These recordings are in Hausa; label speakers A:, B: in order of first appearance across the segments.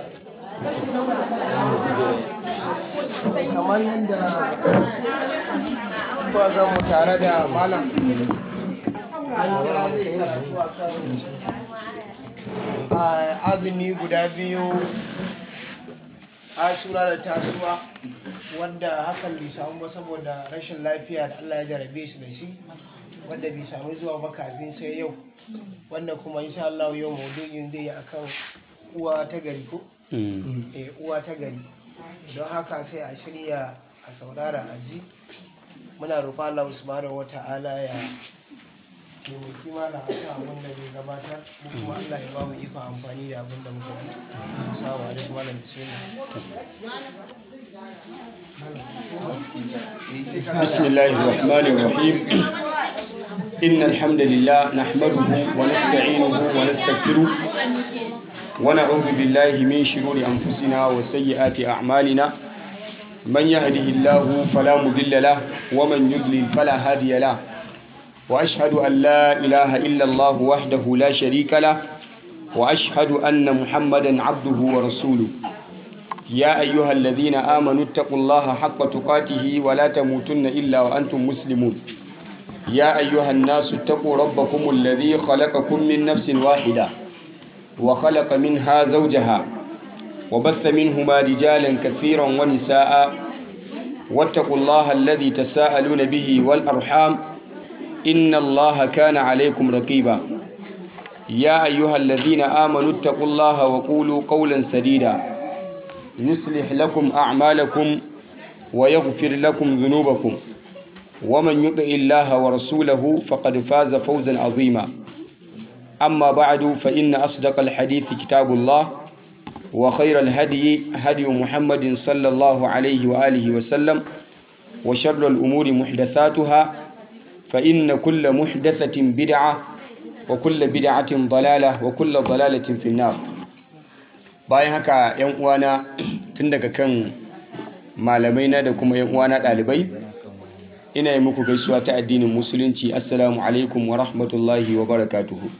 A: kamar yadda ba zan mu tare da malam a azumi guda biyu ashura da tasuwa wanda hakan bai samu ba saboda rashin lafiya da Allah ya jarabe shi da shi wanda bai samu zuwa ba kafin sai yau wanda kuma insha Allah yau maudu'in zai yi akan uwa ta gari ko eh uwa ta gari don haka sai a shirya a saurara a ji muna roƙon Allah subhanahu wata'ala ya taimaki mana a kan abin da bai gabatar mu kuma Allah ya ba mu ikon amfani da abin da muka yi assalamu alaikum malam bismillah
B: بسم الله الرحمن الرحيم إن الحمد لله نحمده ونستعينه ونستغفره ونعوذ بالله من شرور أنفسنا وسيئات أعمالنا من يهده الله فلا مضل له ومن يضلل فلا هادي له وأشهد أن لا إله إلا الله وحده لا شريك له وأشهد أن محمدا عبده ورسوله يا أيها الذين آمنوا اتقوا الله حق تقاته ولا تموتن إلا وأنتم مسلمون يا أيها الناس اتقوا ربكم الذي خلقكم من نفس واحدة وخلق منها زوجها وبث منهما رجالا كثيرا ونساء واتقوا الله الذي تساءلون به والأرحام إن الله كان عليكم رقيبا يا أيها الذين آمنوا اتقوا الله وقولوا قولا سديدا يصلح لكم أعمالكم ويغفر لكم ذنوبكم ومن يطع الله ورسوله فقد فاز فوزا عظيما أما بعد فإن أصدق الحديث كتاب الله وخير الهدي هدي محمد صلى الله عليه وآله وسلم وشر الأمور محدثاتها فإن كل محدثة بدعة وكل بدعة ضلالة وكل ضلالة في النار bayan haka yan uwana tun daga kan malamai na da kuma yan uwana ɗalibai ina yi muku gaisuwa ta addinin musulunci assalamu alaikum wa rahmatullahi wa barakatuhu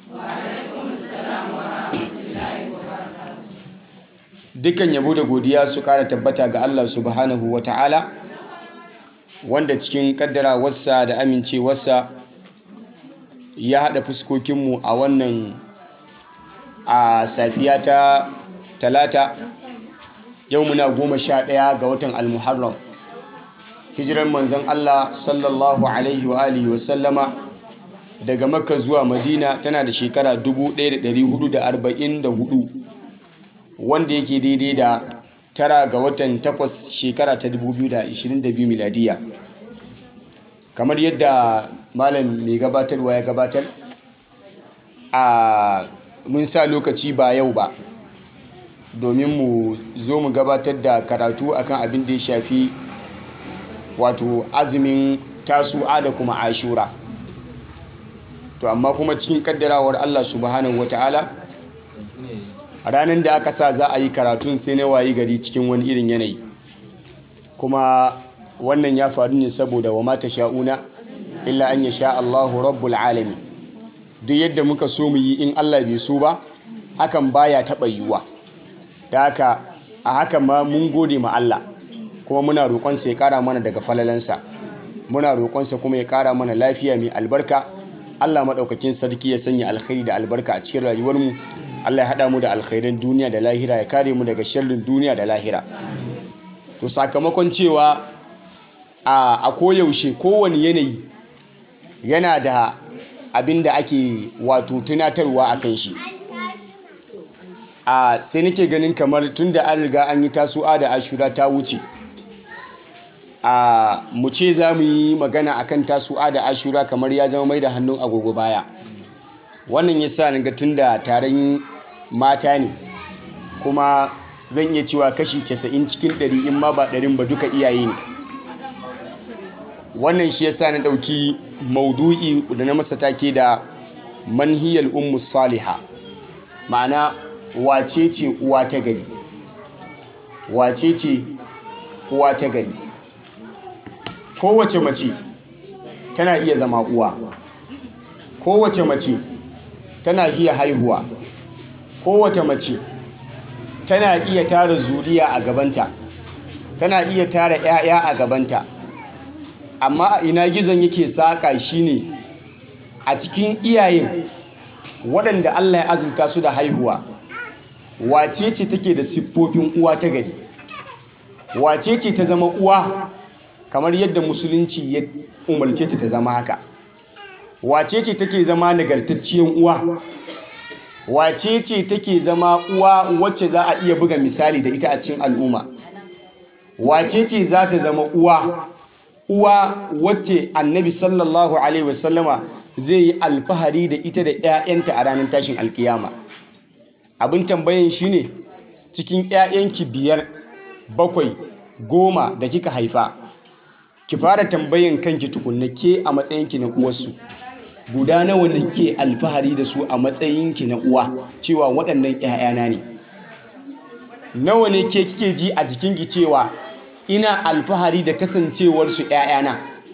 B: dukkan yabo da godiya su ƙara tabbata ga Allah subhanahu wa ta'ala wanda cikin ƙaddarawarsa da amincewarsa ya haɗa fuskokinmu a wannan a safiya ta talata yau muna goma sha ɗaya ga watan almuharram hijirar manzon Allah sallallahu alaihi wa alihi wa sallama daga makka zuwa madina tana da shekara 1444 wanda yake daidai da tara ga watan takwas shekara ta 2022 miladiya kamar yadda malam mai gabatarwa ya gabatar a mun sa lokaci ba yau ba domin mu zo mu gabatar da karatu akan abin da ya shafi wato azumin tasu'a da kuma ashura to amma kuma cikin kaddarawar Allah subhanahu wata'ala a ranar da aka sa za a yi karatun sai na wayi gari cikin wani irin yanayi kuma wannan ya faru ne saboda wa mata sha'una illa an ya sha Allahu rabbul alami duk yadda muka so mu yi in Allah bai so ba hakan baya taɓa yiwuwa da haka a hakan ma mun gode ma Allah kuma muna roƙonsa ya ƙara mana daga falalansa muna roƙonsa kuma ya ƙara mana lafiya mai albarka Allah maɗaukakin sarki ya sanya alkhairi da albarka a cikin rayuwarmu Allah ya haɗa mu da alkhairan duniya da lahira ya kare mu daga sharrin duniya da lahira to sakamakon cewa a koyaushe kowane yanayi yana da abin da ake wato tunatarwa a kan shi a sai nake ganin kamar tun da an riga an yi tasu'a da ashura ta wuce a mu ce za mu yi magana akan tasu'a da ashura kamar ya zama mai da hannun agogo baya wannan ya sa ga tun da taron mata ne kuma zan iya cewa kashi 90 cikin 100 in ma ba ɗarin ba duka iyaye ne wannan shi ya sa na ɗauki maudu'i da na masa take da manhiyar ummu saliha ma'ana wace ce uwa ta gari wace ce uwa ta gari kowace mace tana iya zama uwa kowace mace tana iya haihuwa kowace mace tana iya tara zuriya a gabanta tana iya tara 'ya'ya a gabanta amma a ina gizon yake saƙa shine a cikin iyayen waɗanda Allah ya azurta su da haihuwa wace ce take da siffofin uwa ta gari wace ce ta zama uwa kamar yadda musulunci ya umarce ta ta zama haka wace ce take zama nagartacciyar uwa wace ce take zama uwa wacce za a iya buga misali da ita a cikin al'umma wace ce za ta zama uwa uwa wacce annabi sallallahu alaihi wasallama zai yi alfahari da ita da 'ya'yanta a ranar tashin alkiyama abin tambayin shine cikin 'ya'yanki biyar bakwai goma da kika haifa ki fara tambayin kanki tukunna ke a matsayinki na uwarsu guda nawa ne ke alfahari da su a matsayinki na uwa cewa waɗannan 'ya'yana ne nawa ne ke kike ji a jikinki cewa ina alfahari da kasancewarsu 'ya'yana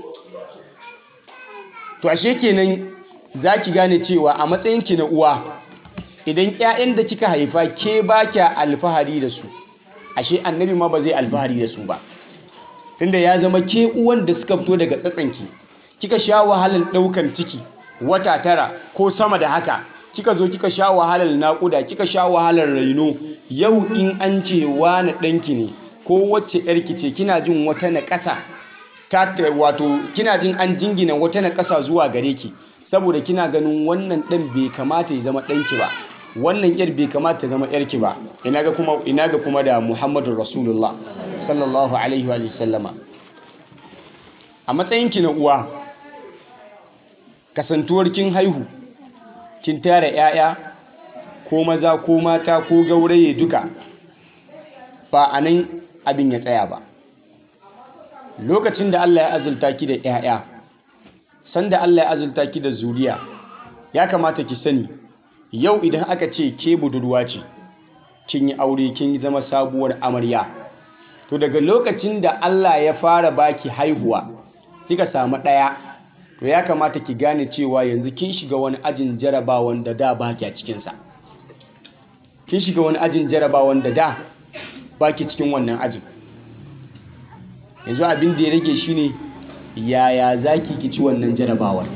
B: to ashe kenan za ki gane cewa a matsayinki na uwa idan 'ya'yan da kika haifa ke ba kya alfahari da su ashe annabi ma ba zai alfahari da su ba tunda ya zama ke uwan da suka fito daga tsatsanki kika sha wahalar ɗaukan ciki wata tara ko sama da haka kika zo kika sha wahalar naƙuda kika sha wahalar raino yau in an ce wani ɗanki ne ko wacce ‘yarki ce kina jin wata naƙasa ta wato kina jin an jingina wata naƙasa zuwa gare ki saboda kina ganin wannan ɗan bai kamata ya zama ɗanki ba wannan ‘yar bai kamata ta zama ‘yarki ba ina ga kuma ina ga kuma da Muhammadu Rasulullah sallallahu alaihi wa sallama a matsayinki na uwa kasantuwar kin haihu kin tara 'ya'ya ko maza ko mata ko gauraye duka ba a nan abin ya tsaya ba lokacin da Allah ya azulta ki da 'ya'ya sanda Allah ya azulta ki da zuriya ya kamata ki sani yau idan aka ce ke budurwa ce kin yi aure kin zama sabuwar amarya to daga lokacin da Allah ya fara baki haihuwa kika samu ɗaya to ya kamata ki gane cewa yanzu kin shiga wani ajin jarabawan da da baki a cikinsa kin shiga wani ajin jarabawan da da baki cikin wannan ajin yanzu abin da ya rage shine yaya zaki ki ci wannan jarabawar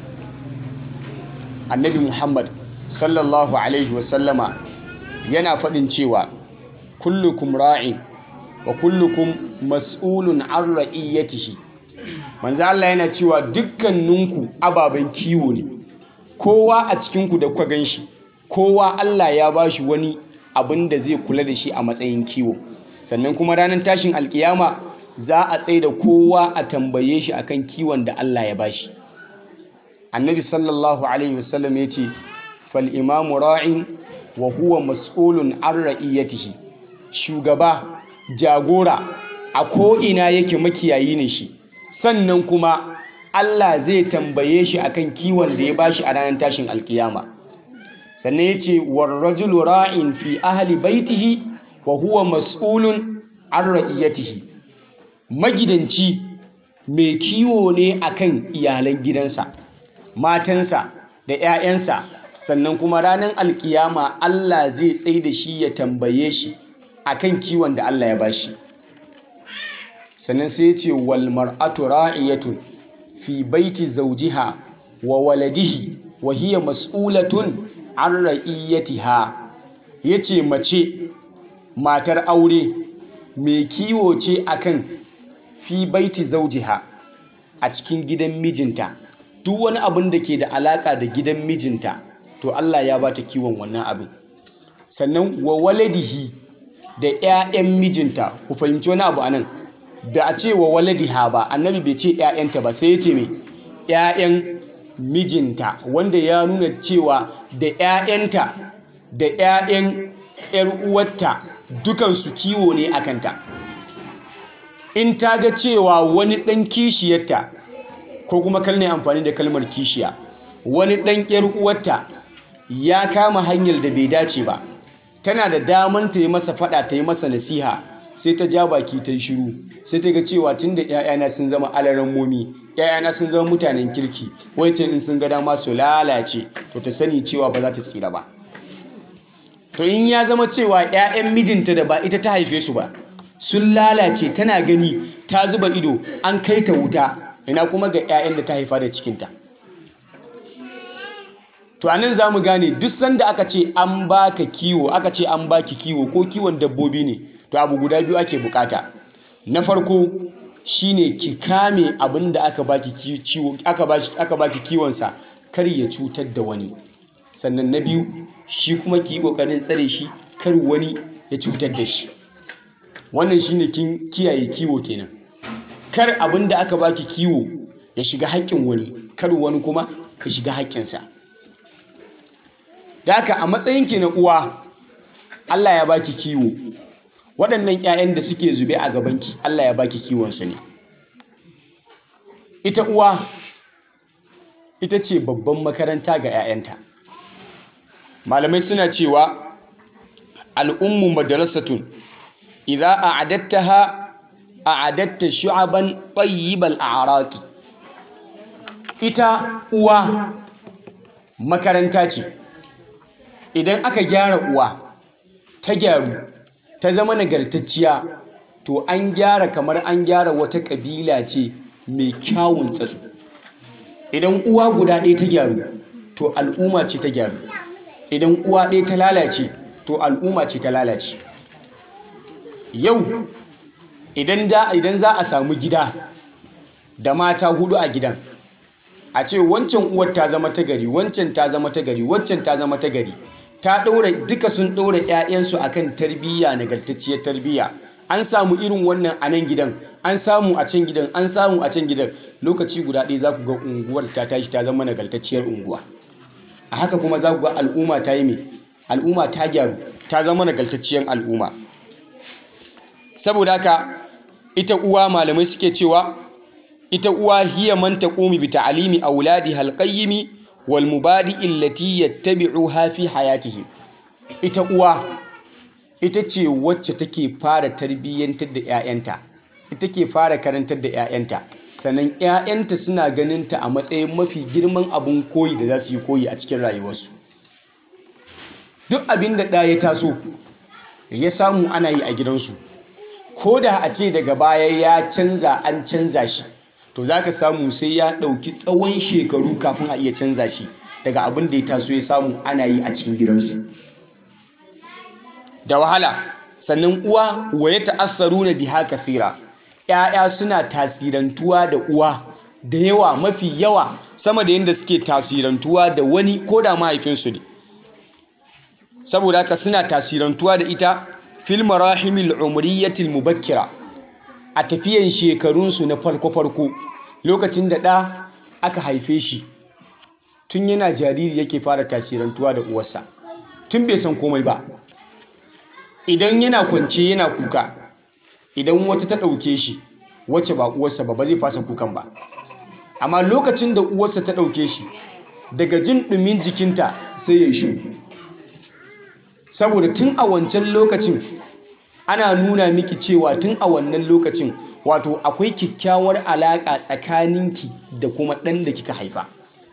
B: annabi muhammad sallallahu alaihi wasallama yana faɗin cewa kullukum ra'in wa kullukum mas'ulun an ra'iyyatihi manzo Allah yana cewa dukkaninku ababen kiwo ne kowa a cikinku da kuka ganshi kowa Allah ya bashi wani abin da zai kula da shi a matsayin kiwo sannan kuma ranar tashin alkiyama za a tsaye da kowa a tambaye shi akan kiwon da Allah ya bashi annabi sallallahu alaihi wasallam ya ce fal imamu ra'in wa huwa mas'ulun an ra'iyatihi shugaba jagora a ko'ina yake makiyayi ne shi sannan kuma Allah zai tambaye shi akan kiwon da ya bashi a ranar tashin alkiyama sannan ya ce warrajulu ra'in fi ahli baitihi wa huwa mas'ulun an ra'iyatihi magidanci mai kiwo ne akan iyalan gidansa matansa da 'ya'yansa sannan kuma ranar alkiyama Allah zai tsaye da shi ya tambaye shi akan kiwon da Allah ya bashi sannan sai ya ce wal mar'atu ra'iyatun fi baiti zawjiha wa waladihi wa hiya mas'ulatun an ra'iyatiha yace mace matar aure mai kiwo ce akan fi baiti zawjiha a cikin gidan mijinta duk wani abin da ke da alaka da gidan mijinta to Allah ya bata kiwon wannan abin sannan wa waladihi da 'ya'yan mijinta ku fahimci wani abu anan da a ce wa waladiha ba annabi bai ce 'ya'yanta ba sai ya ce mai 'ya'yan mijinta wanda ya nuna cewa da 'ya'yanta da 'ya'yan 'yar uwarta dukansu kiwo ne a kanta in ta ga cewa wani ɗan kishiyarta ko kuma kalne amfani da kalmar kishiya wani ɗan 'yar uwarta ya kama hanyar da bai dace ba tana da daman ta yi masa fada ta yi masa nasiha sai ta ja baki ta yi shiru sai ta ga cewa tun da 'ya'yana sun zama alaran momi 'ya'yana sun zama mutanen kirki wai ce in sun ga dama su lalace to ta sani cewa ba za ta tsira ba to in ya zama cewa 'ya'yan mijinta da ba ita ta haife su ba sun lalace tana gani ta zuba ido an kai ta wuta ina kuma ga 'ya'yan da ta haifa da cikinta to anan za mu gane duk sanda aka ce an baka kiwo aka ce an baki kiwo ko kiwon dabbobi ne to abu guda biyu ake bukata na farko shine ki kame abin da aka baki kiwo aka baki aka baki kiwonsa kar ya cutar da wani sannan na biyu shi kuma ki yi kokarin tsare shi kar wani ya cutar da shi wannan shine kin kiyaye kiwo kenan kar abin da aka baki kiwo ya shiga haƙƙin wani kar wani kuma ya shiga haƙƙinsa da haka a matsayinki na uwa Allah ya baki kiwo waɗannan 'ya'yan da suke zube a gabanki Allah ya baki kiwonsu ne ita uwa ita ce babban makaranta ga 'ya'yanta malamai suna cewa al'ummu madrasatun idza a'adattaha a'adatta shu'aban tayyibal a'raqi ita uwa makaranta ce idan aka gyara uwa ta gyaru ta zama nagartacciya to an gyara kamar an gyara wata ƙabila ce mai kyawun tsatsu idan uwa guda ɗaya ta gyaru to al'umma ce ta gyaru idan uwa ɗaya ta lalace to al'umma ce ta lalace yau idan za a samu gida da mata hudu a gidan a ce wancan uwar ta zama ta gari wancan ta zama ta gari wancan ta zama ta gari ta ɗaura duka sun ɗaura 'ya'yansu akan tarbiyya nagartacciyar tarbiyya an samu irin wannan a nan gidan an samu a can gidan an samu a can gidan lokaci guda ɗaya za ku ga unguwar ta tashi ta zama nagartacciyar unguwa a haka kuma za ku ga al'umma ta yi mai al'umma ta gyaru ta zama nagartacciyar al'umma saboda haka ita uwa malamai suke cewa ita uwa hiya man taqumu bi ta'limi auladiha alqayyimi wal mubadi'i allati yattabi'uha fi hayatihim ita uwa ita ce wacce take fara tarbiyyantar da 'ya'yanta ita ke fara karantar da 'ya'yanta sannan 'ya'yanta suna ganin ta a matsayin mafi girman abun koyi da za su yi koyi a cikin rayuwarsu duk abin da ɗaya ya taso ya samu ana yi a gidansu ko da a ce daga baya ya canza an canza shi to za ka samu sai ya ɗauki tsawon shekaru kafin a iya canza shi daga abin da ya taso ya samu ana yi a cikin gidansu da wahala sannan uwa wa ya ta'assaru na biha kasira ‘ya'ya suna tasirantuwa da uwa da yawa mafi yawa sama da yadda suke tasirantuwa da wani ko da mahaifinsu ne saboda haka suna tasirantuwa da ita fil marahimil umriyatil mubakkira a tafiyan shekarunsu na farko-farko lokacin da ɗa aka haife shi tun yana jariri yake fara tasirantuwa da uwarsa tun bai san komai ba idan yana kwance yana kuka idan wata ta ɗauke shi wacce ba uwarsa ba ba zai fasa kukan ba amma lokacin da uwarsa ta ɗauke shi daga jin ɗumin jikinta sai ya shi saboda tun a wancan lokacin ana nuna miki cewa tun a wannan lokacin wato akwai kyakkyawar alaƙa tsakaninki da kuma ɗan da kika haifa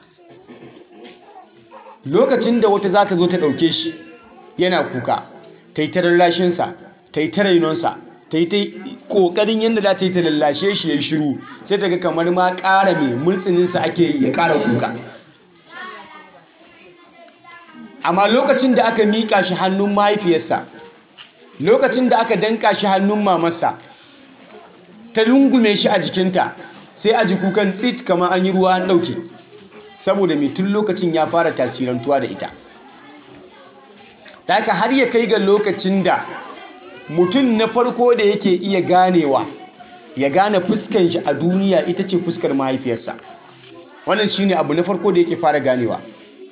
B: lokacin da wata za ta zo ta ɗauke shi yana kuka ta yi ta lallashinsa ta yi ta rainonsa ta yi ta ƙoƙarin yadda za ta yi ta lallashe shi ya shiru sai ta ga kamar ma ƙara mai multsininsa ake yi ya ƙara kuka amma lokacin da aka miƙa shi hannun mahaifiyarsa lokacin da aka danka shi hannun mamarsa ta lungume shi a jikinta sai a ji kukan tsit kamar an yi ruwa an ɗauke saboda mai tun lokacin ya fara tasirantuwa da ita ta haka har ya kai ga lokacin da mutum na farko da yake iya ganewa ya gane fuskan shi a duniya ita ce fuskar mahaifiyarsa wannan shine abu na farko da yake fara ganewa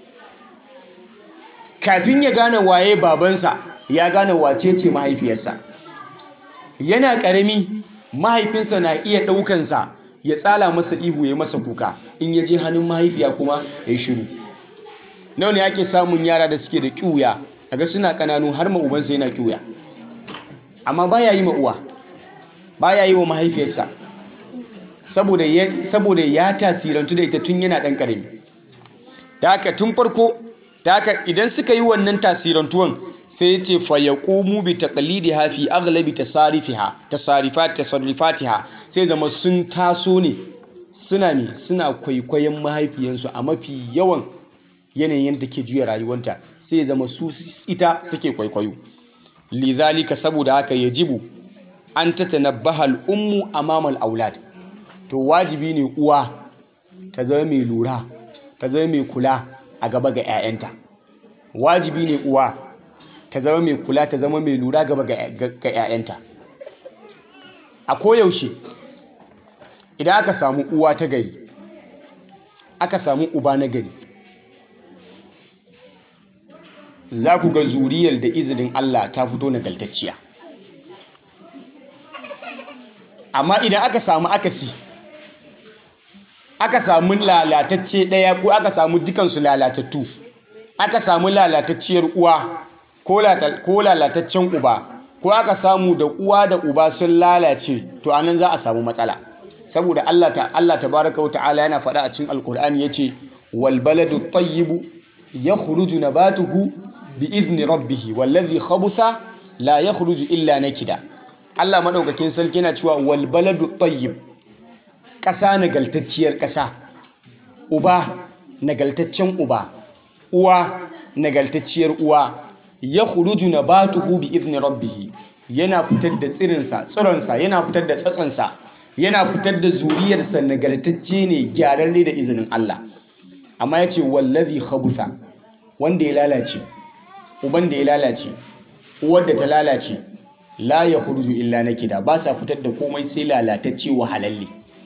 B: kafin ya gane waye babansa ya gane wace ce mahaifiyarsa yana ƙarami mahaifinsa na iya ɗaukansa ya tsala masa ihu ya masa kuka in ya je hannun mahaifiya kuma ya shiru nawa ne ake samun yara da suke da ƙiwuya daga suna ƙananu har ma ubansa yana ƙiwuya amma baya yi ma uwa baya yi wa mahaifiyarsa saboda ya tasirantu da ita tun yana ɗan ƙarami da haka tun farko da haka idan suka yi wannan tasirantuwan sai ce fa yaqumu bi taqlidiha fi aghlabi tasarifiha tasarifat tasarrifatiha sai zama sun taso ne suna ne suna kwaikwayon mahaifiyansu a mafi yawan yanayin da ke juya rayuwanta sai zama su ita suke kwaikwayo lidhalika saboda haka yajibu an tatanabbaha al-ummu amama al-aulad to wajibi ne uwa ta zama mai lura ta zama mai kula a gaba ga 'ya'yanta wajibi ne uwa ta zama mai kula ta zama mai lura gaba ga 'ya'yanta a koyaushe idan aka samu uwa ta gari aka samu uba na gari za ku ga zuriyar da izinin Allah ta fito nagaltacciya amma idan aka samu akasi aka samu lalatacce ɗaya ko aka samu dukansu lalatattu aka samu lalatacciyar uwa ko lalataccen uba ko aka samu da uwa da uba sun lalace to anan za a samu matsala saboda Allah ta Allah tabaraka wa ta'ala yana faɗa a cikin alkur'ani yace wal baladu tayyibu yakhruju nabatuhu bi idni rabbih wallazi khabutha la yakhruju illa nakida Allah madaukakin sarki yana cewa wal baladu tayyib ƙasa nagaltacciyar ƙasa uba nagaltaccen uba uwa nagaltacciyar uwa ya khuruju nabatuhu bi idni rabbih yana fitar da tsirinsa tsironsa yana fitar da tsatsansa yana fitar da zuriyarsa nagartacce ne gyararre da izinin Allah amma ya ce wallazi khabutha wanda ya lalace uban da ya lalace uwar da ta lalace la ya khuruju illa nakida ba sa fitar da komai sai lalatacce wahalalle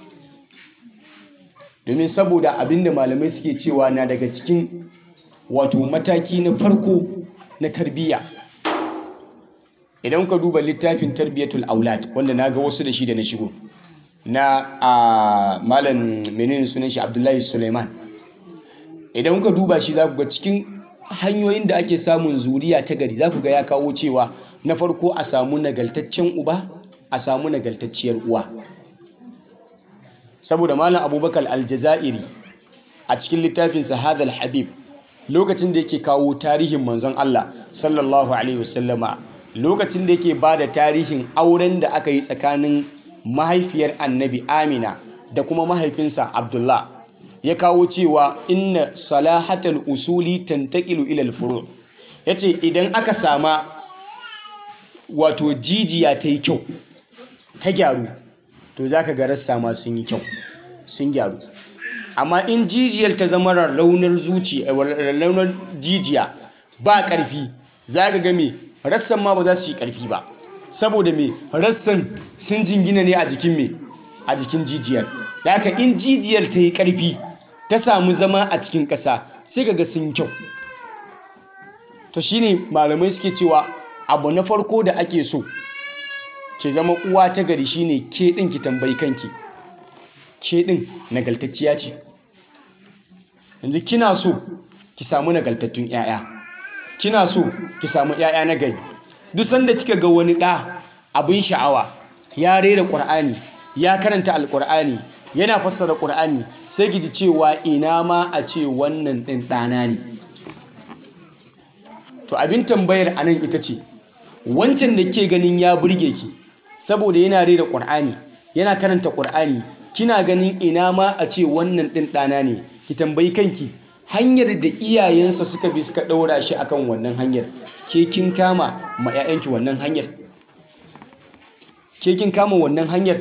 B: domin saboda abinda malamai suke cewa na daga cikin wato mataki na farko na tarbiyya idan ka duba littafin tarbiyatul aulad wanda na ga wasu da shi da na shigo na a malam menene sunan shi abdullahi suleiman idan ka duba shi za ku ga cikin hanyoyin da ake samun zuriya ta gari za ku ga ya kawo cewa na farko a samu nagaltaccen uba a samu nagaltacciyar uwa saboda malam abubakar aljazairi a cikin littafinsa hadal habib lokacin da yake kawo tarihin manzon Allah sallallahu alaihi wasallama lokacin da yake ba da tarihin auren da aka yi tsakanin mahaifiyar annabi amina da kuma mahaifinsa abdullah ya kawo cewa inna salahatal usuli tantaqilu ila al-furu yace idan aka sama wato jijiya ta yi kyau ta gyaru to zaka ga rassa ma sun yi kyau sun gyaru amma in jijiyar ta zama raunar zuciya raunar jijiya ba ƙarfi za ka ga me rassan ma ba za su yi ƙarfi ba saboda me rassan sun jingina ne a jikin me a jikin jijiyar da haka in jijiyar ta yi ƙarfi ta samu zama a cikin ƙasa sai ka ga sun kyau to shine malamai suke cewa abu na farko da ake so ke zama uwa ta gari shine ke ɗin ki tambayi kanki ke ɗin nagaltacciya ce yanzu kina so ki samu nagaltattun 'ya'ya kina so ki samu 'ya'ya na gari duk sanda kika ga wani ɗa abin sha'awa ya rera ƙur'ani ya karanta alƙur'ani yana fassara ƙur'ani sai ki ji cewa ina ma a ce wannan ɗin ɗana ne to abin tambayar a nan ita ce wancan da ke ganin ya burge ki saboda yana rera ƙur'ani yana karanta ƙur'ani kina ganin ina ma a ce wannan ɗin ɗana ne ki tambayi kanki hanyar da iyayensa suka bi suka ɗaura shi akan wannan hanyar ke kin kama ma 'ya'yanki wannan hanyar ke kin kama wannan hanyar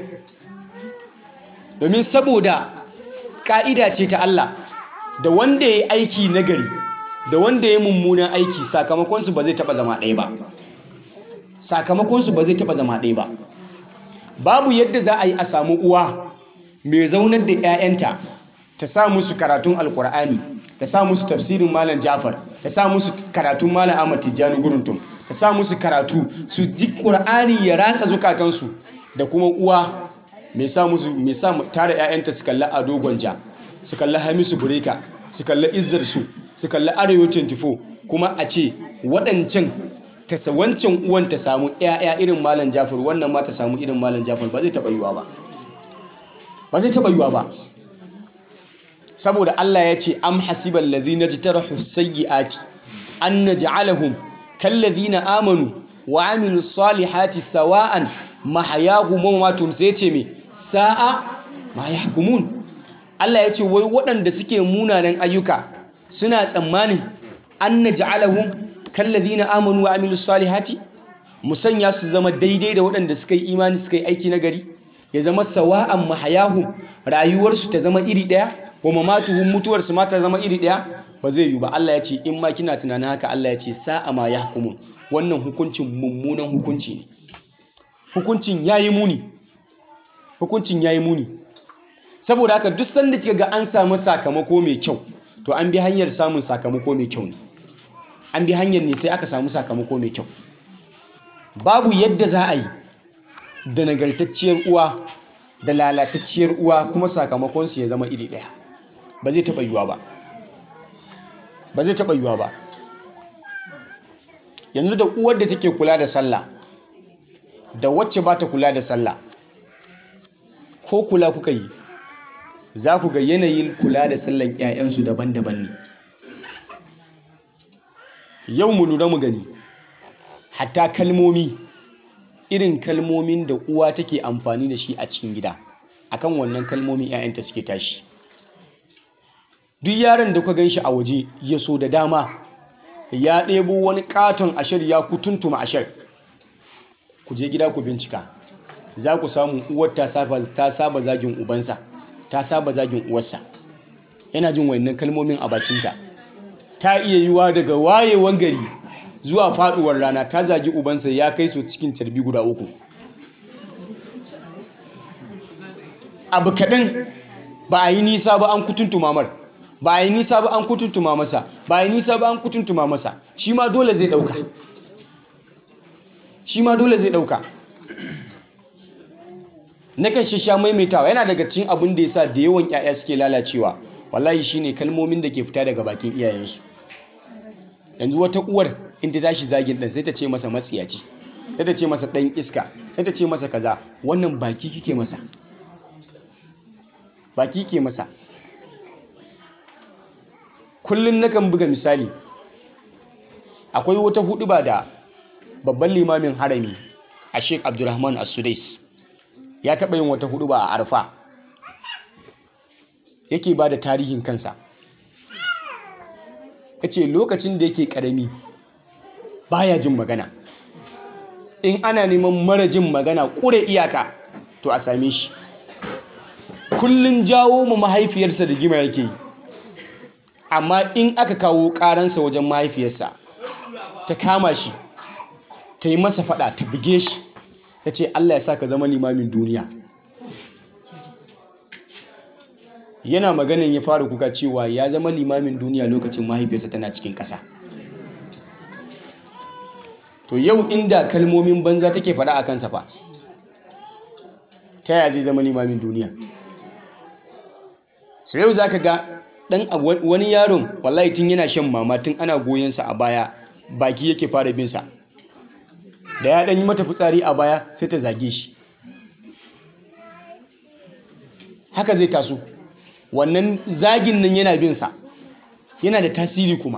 B: domin saboda ƙa'ida ce ta Allah da wanda ya yi aiki nagari da wanda ya yi mummunan aiki sakamakonsu ba zai taɓa zama ɗaya ba sakamakonsu ba zai taɓa zama ɗaya ba babu yadda za a yi a samu uwa mai zaunar da 'ya'yanta ta sa musu karatun alkur'ani ta sa musu tafsirin malam jafar ta sa musu karatun malam ahmad tijjani guruntum ta sa musu karatu su ji ƙur'ani ya ratsa zukatansu da kuma uwa mai sa musu mai sa tare 'ya'yanta su kalli ado gwanja su kalli hamisu bureka su kalli izzar su su kalli arewa 24 kuma a ce waɗancan ta wancan uwan ta samu 'ya'ya irin malam jafar wannan ma ta samu irin malam jafar ba zai taɓa yiwa ba ba zai taɓa yiwa ba saboda Allah ya ce am hasibal ladhina jtarahu sayyiati an naj'alahum kallazina amanu wa amilu salihati sawa'an mahayahum wa mamatum sai ce me sa'a ma yahkumun Allah ya ce wai waɗanda suke munanan ayyuka suna tsammani an naj'alahum kallazina amanu wa amilu salihati musanya su zama daidai da waɗanda suka yi imani suka yi aiki na gari ya zama sawa'an mahayahum rayuwarsu ta zama iri ɗaya wa mamatuhum mutuwarsu ma ta zama iri ɗaya ba zai yi ba Allah ya ce in ma kina tunanin haka Allah ya ce sa'a ma yahkumun wannan hukuncin mummunan hukunci ne hukuncin yayi muni hukuncin yayi muni saboda haka duk sanda kika ga an samu sakamako mai kyau to an bi hanyar samun sakamako mai kyau ne an bi hanyar ne sai aka samu sakamako mai kyau babu yadda za a yi da nagartacciyar uwa da lalatacciyar uwa kuma sakamakonsu ya zama iri ɗaya ba zai taɓa yiwuwa ba ba zai taɓa yiwuwa ba yanzu da uwar da take kula da sallah da wacce ba ta kula da sallah ko kula kuka yi za ku ga yanayin kula da sallan 'ya'yansu daban-daban ne yau mu lura mu gani hatta kalmomi irin kalmomin da uwa take amfani da shi a cikin gida akan wannan kalmomin 'ya'yanta suke tashi duk yaron da kuka gan shi a waje ya so da dama ya ɗebo wani katon ashir ya kutuntuma ashir ku je gida ku bincika za ku samu uwar ta saba zagin ubansa ta saba zagin uwarsa yana jin wannan kalmomin a bakinta ta iya yiwa daga wayewan gari zuwa faduwar rana ta zagi ubansa ya kai su cikin tarbi guda uku abu kaɗan ba a yi nisa ba an kutuntuma mar ba a yi nisa ba an kutuntuma masa ba a yi nisa ba an kutuntuma masa shi ma dole zai ɗauka shi ma dole zai ɗauka na kan sha maimaitawa yana daga cikin abin da ya sa da yawan 'ya'ya suke lalacewa wallahi shine kalmomin da ke fita daga bakin iyayensu yanzu wata uwar in ta tashi zagin ɗan sai ta ce masa matsiyaci sai ta ce masa ɗan iska sai ta ce masa kaza wannan baki kike masa baki ke masa kullum nakan buga misali akwai wata hudu ba da babban limamin harami a sheik abdulrahman as-sudais ya taɓa yin wata hudu ba a arfa yake ba da tarihin kansa ya ce lokacin da yake ƙarami baya jin magana in ana neman mara jin magana ƙure iyaka to a same shi kullum jawo mu mahaifiyarsa da gima yake yi amma in aka kawo ƙaransa wajen mahaifiyarsa ta kama shi ta yi masa fada ta buge shi ta ce Allah ya sa ka zama limamin duniya yana maganin ya fara kuka cewa ya zama limamin duniya lokacin mahaifiyarsa tana cikin ƙasa to yau inda kalmomin banza take fada a kansa fa ta yaya zai zama limamin duniya so yau za ka ga ɗan wani yaron wallahi tun yana shan mama tun ana goyonsa a baya baki yake fara binsa da ya ɗan yi mata fitsari a baya sai ta zage shi haka zai taso wannan zagin nan yana binsa yana da tasiri kuma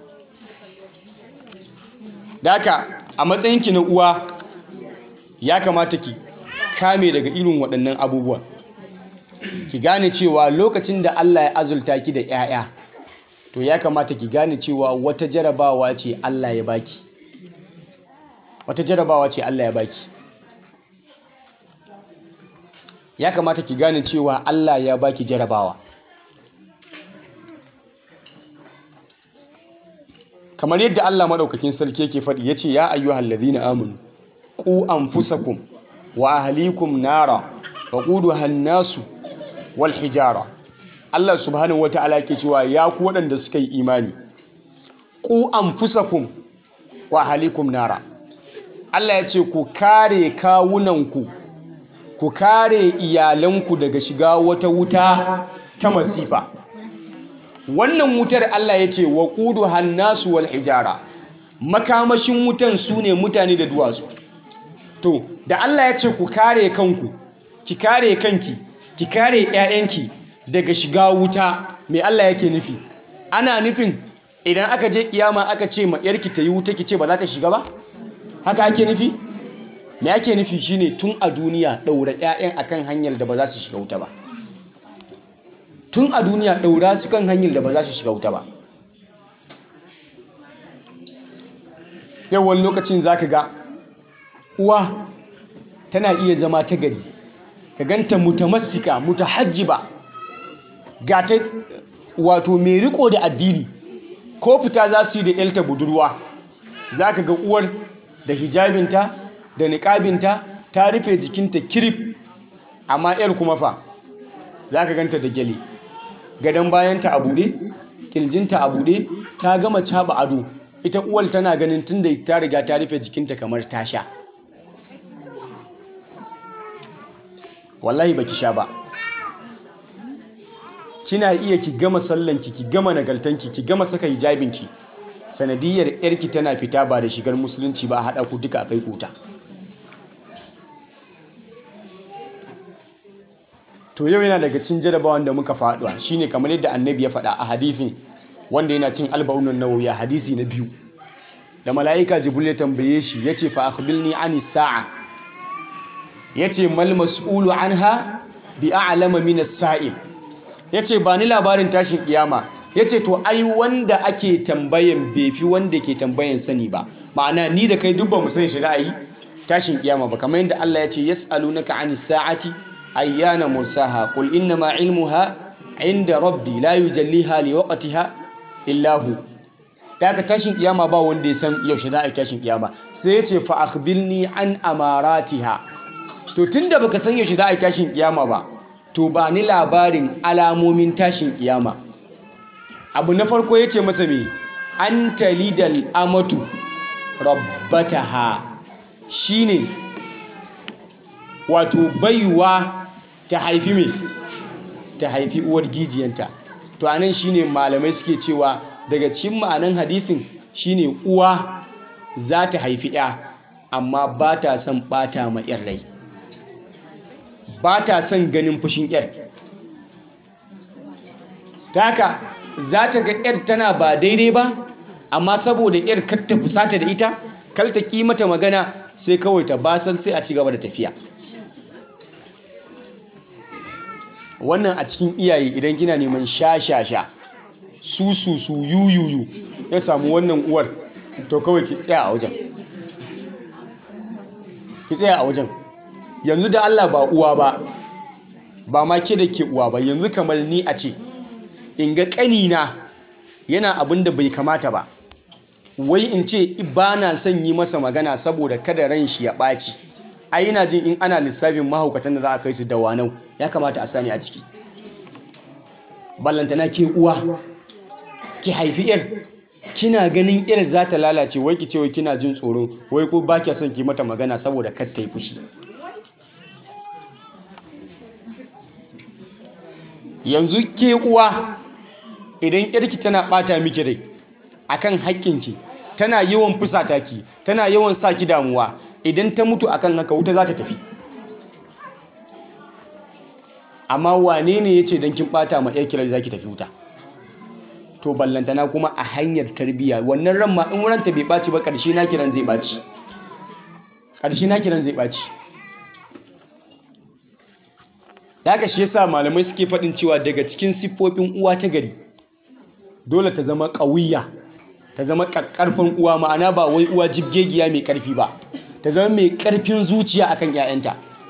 B: da haka a matsayinki na uwa ya kamata ki kame daga irin waɗannan abubuwan ki gane cewa lokacin da Allah ya azulta ki da 'ya'ya to ya kamata ki gane cewa wata jarabawa ce Allah ya baki wata jarabawa ce Allah ya baki ya kamata ki gane cewa Allah ya baki jarabawa kamar yadda Allah madaukakin sarki yake faɗi yace ya ayyuhal ladhina amanu qu anfusakum wa ahlikum nara waquduha an-nasu wal hijara Allah subhanahu wata'ala ke cewa ya ku waɗanda suka yi imani ku anfusakum wa ahlikum nara Allah ya ce ku kare kawunanku ku kare iyalanku daga shiga wata wuta ta masifa wannan wutar Allah ya ce wa ƙudu hannasu wal hijara makamashin wutan su ne mutane da duwatsu to da Allah ya ce ku kare kanku ki kare kanki ki kare 'ya'yanki daga shiga wuta mai Allah yake nufi ana nufin idan aka je kiyama aka ce ma yarki ta yi wuta ki ce ba za ta shiga ba haka ake nufi me ake nufi shine tun a duniya daura ƴaƴan akan hanyar da ba za su shiga wuta ba tun a duniya daura su kan hanyar da ba za su shiga wuta ba yawan lokacin zaka ga uwa tana iya zama ta gari ka ganta mutamassika mutahajjiba ga ta wato mai riko da addini ko fita za su yi da yalta budurwa za ka ga uwar da hijabinta da niƙabinta ta rufe jikinta kirif amma yar kuma fa za ka ganta da gyale gadon bayanta a buɗe ƙirjinta a buɗe ta gama caɓa ado ita uwar tana ganin tun da ta riga ta rufe jikinta kamar ta sha wallahi baki sha ba kina iya ki gama sallanki ki gama nagaltanki ki gama saka hijabinki sanadiyar yarki tana fita ba da shigar musulunci ba haɗa ku duka kai kuta to yau yana daga cin jarabawan da muka faɗuwa shine kamar yadda annabi ya faɗa a hadithin wanda yana cin alba'unan nawawi a hadisi na biyu da mala'ika jibril ya tambaye shi yace fa akhbirni ani sa'a yace mal mas'ulu anha bi a'lama min as-sa'il yace ba ni labarin tashin kiyama yace to ai wanda ake tambayan bai fi wanda ke tambayan sani ba ma'ana ni da kai duk ba mu san shi ra'ayi tashin kiyama ba kamar yadda Allah yace yas'alunaka anis sa'ati ayyana mursaha qul inna ma ilmuha inda rabbi la yujalliha liwaqtiha illa hu daga tashin kiyama ba wanda ya san yaushe za a yi tashin kiyama sai yace fa akhbirni an amaratiha to tunda baka san yaushe za a yi tashin kiyama ba to ba ni labarin alamomin tashin kiyama abu na farko yace masa me an talidal amatu rabbataha shine wato baiwa ta haifi me ta haifi uwar gijiyanta to anan shine malamai suke cewa daga cikin ma'anan hadisin shine uwa za ta haifi ya amma ba ta son bata ma yar rai ba ta son ganin fushin yar ta haka za ta ga yar tana ba daidai ba amma saboda yar kar ta fusata da ita kar ta ki mata magana sai kawai ta basar sai a ci gaba da tafiya wannan a cikin iyaye idan kina neman sha-sha-sha su su su yuyuyu ya samu wannan uwar to kawai ki tsaya a wajen ki tsaya a wajen yanzu da Allah ba uwa ba ba ma ke da ke uwa ba yanzu kamar ni a ce in ga ƙanina yana abin da bai kamata ba wai in ce ba na son yi masa magana saboda kada ran shi ya ɓaci ai ina jin in ana lissafin mahaukatan da za a kai su da wanau ya kamata a sani a ciki ballantana ke uwa ki haifi yar kina ganin yar za ta lalace wai ki ce wai kina jin tsoro wai ko ba kya son ki mata magana saboda kar ta yi fushi yanzu ke uwa idan yarki tana bata miki rai akan haƙƙinki tana yawan fusata ki tana yawan sa ki damuwa idan ta mutu akan haka wuta za ta tafi amma wane ne ya ce don kin bata ma yar kirar za ki tafi wuta to ballantana kuma a hanyar tarbiyya wannan ran ma in ranta bai ɓaci ba ƙarshe na kiran zai ɓaci ƙarshe na kiran zai ɓaci haka shi yasa malamai suke faɗin cewa daga cikin siffofin uwa ta gari dole ta zama ƙawiyya ta zama ƙarfin uwa ma'ana ba wai uwa jibgegiya mai ƙarfi ba ta zama mai ƙarfin zuciya akan 'ya'yanta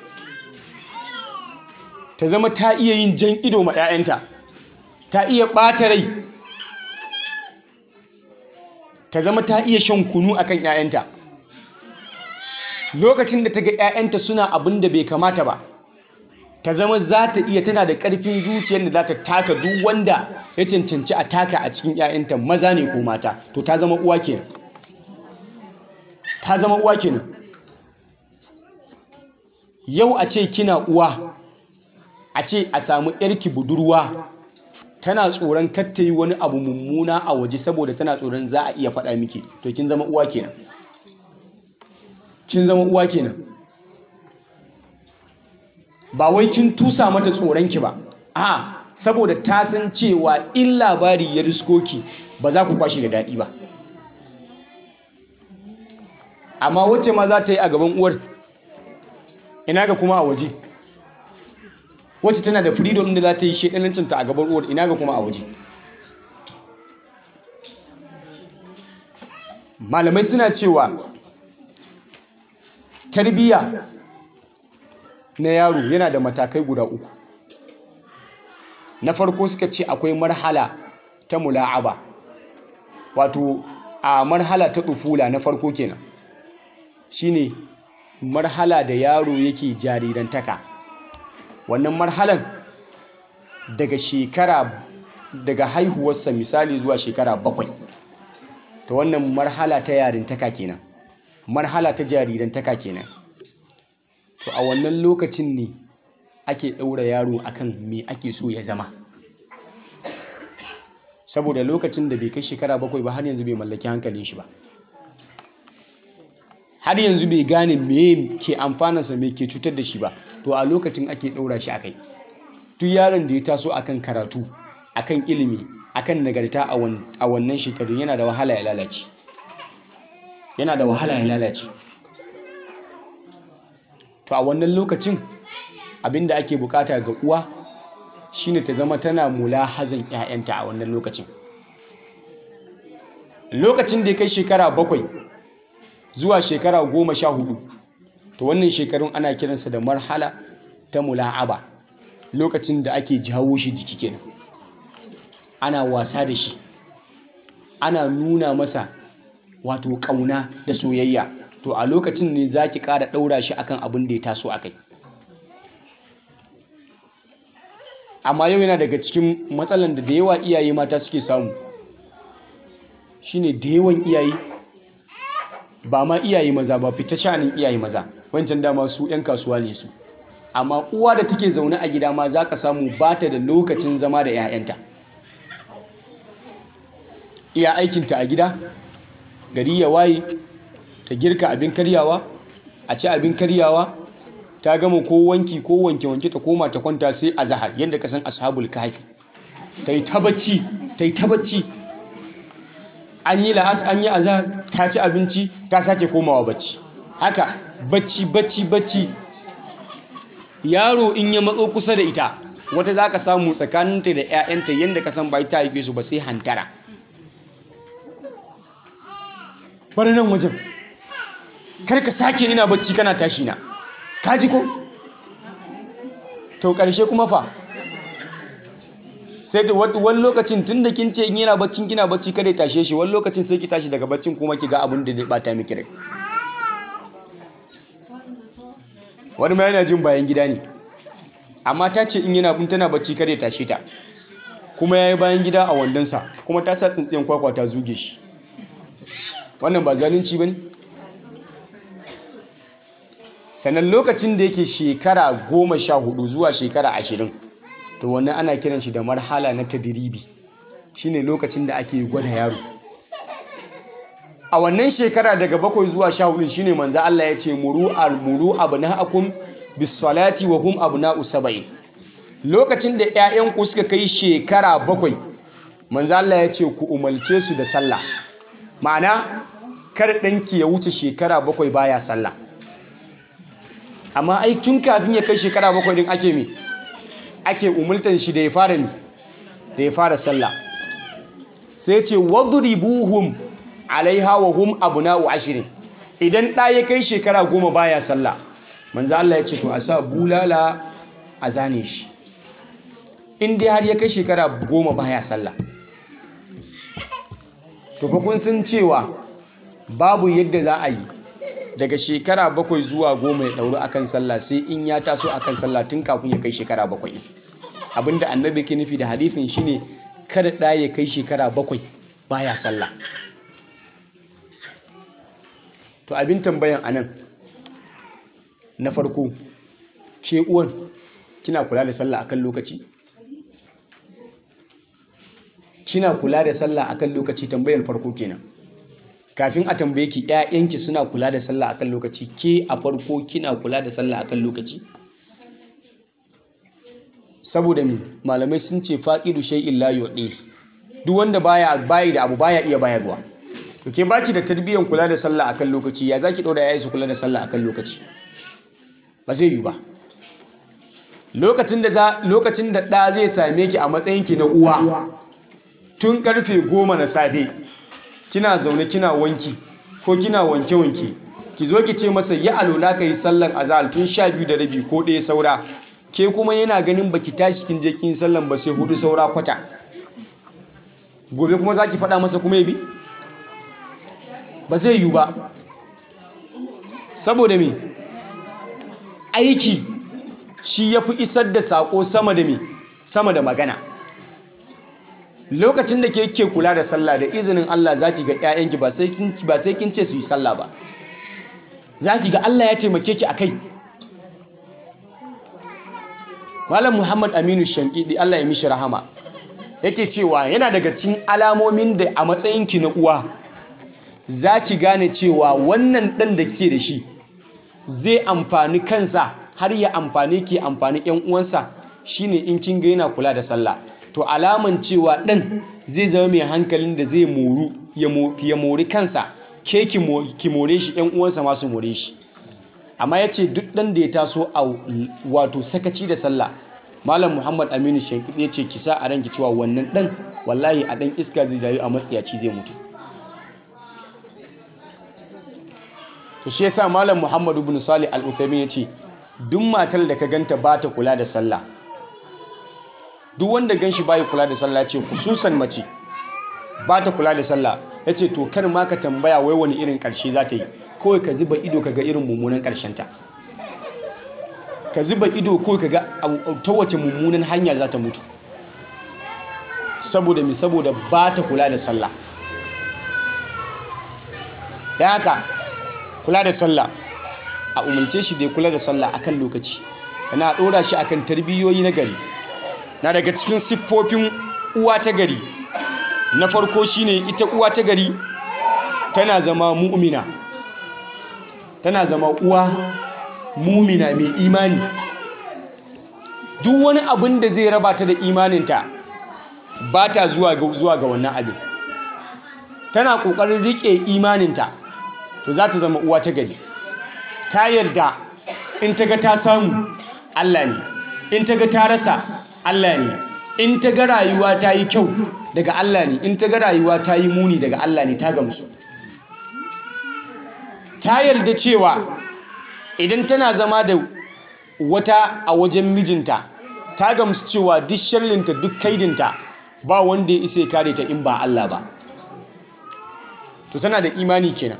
B: ta zama ta iya yin jan ido ma 'ya'yanta ta iya ɓata rai ta zama ta iya shan kunu akan 'ya'yanta lokacin da ta ga 'ya'yanta suna abin da bai kamata ba ta zama za ta iya tana da ƙarfin zuciyar da za ta taka duk wanda ya cancanci a taka a cikin 'ya'yanta maza ne ko mata to ta zama uwa kenan ta zama uwa kenan yau a ce kina uwa a ce a samu yarki budurwa tana tsoron katta yi wani abu mummuna a waje saboda tana tsoron za a iya faɗa miki to kin zama uwa kenan kin zama uwa kenan ba wai kin tusa mata tsoronki ba a saboda ta san cewa in labari ya riskoki ba za ku kwashe da daɗi ba amma wacce ma za ta yi a gaban uwar ina ga kuma a waje wacce tana da freedom da za ta yi shedanancinta a gaban uwar ina ga kuma a waje malamai suna cewa tarbiyya na yaro yana da matakai guda uku na farko suka ce akwai marhala ta mula'aba wato a marhala ta tsufula na farko kenan shine marhala da yaro yake jarirantaka wannan marhalan daga shekara daga haihuwarsa misali zuwa shekara bakwai ta wannan marhala ta yarintaka kenan marhala ta jarirantaka kenan to a wannan lokacin ne ake ɗaura yaro akan me ake so ya zama saboda lokacin da bai kai shekara bakwai ba har yanzu bai mallaki hankalin shi ba har yanzu bai gane me ke amfanarsa me ke cutar da shi ba to a lokacin ake ɗaura shi akai duk yaron da ya taso akan karatu akan ilimi akan nagarta a wannan shekarun yana da wahala ya lalace yana da wahala ya lalace to a wannan lokacin abinda ake bukata ga uwa shine ta zama tana mulahazan 'ya'yanta a wannan lokacin lokacin da ya kai shekara bakwai zuwa shekara goma sha hudu to wannan shekarun ana kiransa da marhala ta mula'aba lokacin da ake jawo shi jiki kenan ana wasa da shi ana nuna masa wato ƙauna da soyayya to a lokacin ne za ki ƙara ɗaura shi akan abin da ya taso a kai amma yau yana daga cikin matsalan da da yawa iyaye mata suke samu shine da yawan iyaye ba ma iyaye maza ba fita shanin iyaye maza wancan dama su 'yan kasuwa ne su amma uwa da take zaune a gida ma za ka samu ba ta da lokacin zama da 'ya'yanta iya aikinta a gida gari ya waye ta girka abin karyawa a ci abin karyawa ta gama ko wanki ko wanke wanke ta koma ta kwanta sai a zahar yadda ka san ashabul kahfi ta yi ta bacci ta yi ta bacci an yi la'as an yi azahar ta ci abinci ta sake komawa bacci haka bacci bacci bacci yaro in ya matso kusa da ita wata za ka samu tsakaninta da 'ya'yanta yadda ka san bai ta haife su ba sai hantara bari nan wajen kar ka sake ina bacci kana tashi na ka ji ko to ƙarshe kuma fa sai da wani lokacin tun da kin ce in yana baccin kina bacci kada ya tashe shi wani lokacin sai ki tashi daga baccin kuma ki ga abin da zai bata miki rai wani ma yana jin bayan gida ne amma ta ce in yana bin tana bacci kada ya tashe ta kuma ya yi bayan gida a wandonsa kuma ta sa tsintsiyan kwakwa ta zuge shi wannan ba zalunci ba ne sannan lokacin da yake shekara goma sha hudu zuwa shekara ashirin to wannan ana kiran shi da marhala na tadiribi shine lokacin da ake gwada yaro a wannan shekara daga bakwai zuwa sha hudu shine manzo Allah ya ce muru al-muru abna'akum bis salati wa hum abna'u sab'in lokacin da 'ya'yanku suka kai shekara bakwai manzo Allah ya ce ku umarce su da sallah ma'ana kar ɗanki ya wuce shekara bakwai baya sallah amma ai tun kafin ya kai shekara bakwai din ake me ake umultan shi da ya fara mi da ya fara sallah sai ce wadribuhum alaiha wa hum abna'u ashirin idan ɗa ya kai shekara goma baya sallah manzo Allah ya ce to a sa bulala a zane shi in dai har ya kai shekara goma baya sallah to fa kun san cewa babu yadda za a yi daga shekara bakwai zuwa goma ya ɗauru akan sallah sai in ya taso akan sallah tun kafin ya kai shekara bakwai abinda annabi ke nufi da hadithin shine kada ɗa ya kai shekara bakwai baya sallah to abin tambayan anan na farko ke uwan kina kula da sallah akan lokaci kina kula da sallah akan lokaci tambayar farko kenan kafin a tambaye ki ƴaƴanki suna kula da sallah akan lokaci ke a farko kina kula da sallah akan lokaci saboda me malamai sun ce faqidu shay'in la yu'ti duk wanda baya bayi da abu baya iya bayarwa to ke baki da tarbiyyar kula da sallah akan lokaci ya zaki ɗora yayi su kula da sallah akan lokaci ba zai yi ba lokacin da za lokacin da ɗa zai same ki a matsayin ki na uwa tun karfe goma na safe kina zaune kina wanki ko kina wanke wanke ki zo ki ce masa ya alola ka yi sallan azahar tun sha biyu da rabi ko ɗaya saura ke kuma yana ganin baki tashi kin je kin sallan ba sai hudu saura kwata gobe kuma za ki faɗa masa kuma ya bi ba zai yiwu ba saboda me aiki shi ya fi isar da saƙo sama da me sama da magana lokacin da ke ke kula da sallah da izinin Allah za ki ga 'ya'yanki ba sai kin ce su yi sallah ba za ki ga Allah ya taimake ki a kai Malam Muhammad Aminu Shankidi Allah ya mishi rahama yake cewa yana daga cikin alamomin da a matsayinki na uwa za ki gane cewa wannan ɗan da ke da shi zai amfani kansa har ya amfani ke amfani ‘yan uwansa shine in kin ga yana kula da sallah to alaman cewa ɗan zai zama mai hankalin da zai moru ya mori kansa ke ki more shi ‘yan uwansa masu more shi amma ya ce duk ɗan da ya taso a wato sakaci da sallah malam muhammad aminu shankid ya ce ki sa a ranki cewa wannan ɗan wallahi a ɗan iska zai rayu a matsiyaci zai mutu to shi yasa malam muhammad ibn salih al-uthaymin ya ce duk matar da ka ganta ba ta kula da sallah duk wanda ganshi bai kula da sallah ce khususan mace ba ta kula da sallah ya ce to kar ma ka tambaya wai wani irin ƙarshe za ta yi kawai ka zuba ido ka ga irin mummunan ƙarshenta ka zuba ido kawai ka ga ta wace mummunan hanya za ta mutu saboda mi saboda ba ta kula da sallah da haka kula da sallah a umarce shi da ya kula da sallah akan lokaci na ɗora shi akan tarbiyoyi na gari na daga cikin siffofin uwa ta gari na farko shine ita uwa ta gari tana zama mu'mina tana zama uwa mumina mai imani duk wani abin da zai raba ta da imaninta ba ta zuwa ga wannan abin tana ƙoƙarin riƙe imaninta to za ta zama uwa ta gari ta yarda in ta ga ta samu Allah ne in ta ga ta rasa Allah ne in ta ga rayuwa ta yi kyau daga Allah ne in ta ga rayuwa ta yi muni daga Allah ne ta gamsu ta yarda cewa idan tana zama da wata a wajen mijinta ta gamsu cewa duk sharlinta duk kaidinta ba wanda ya isa ya kare ta in ba Allah ba to tana da imani kenan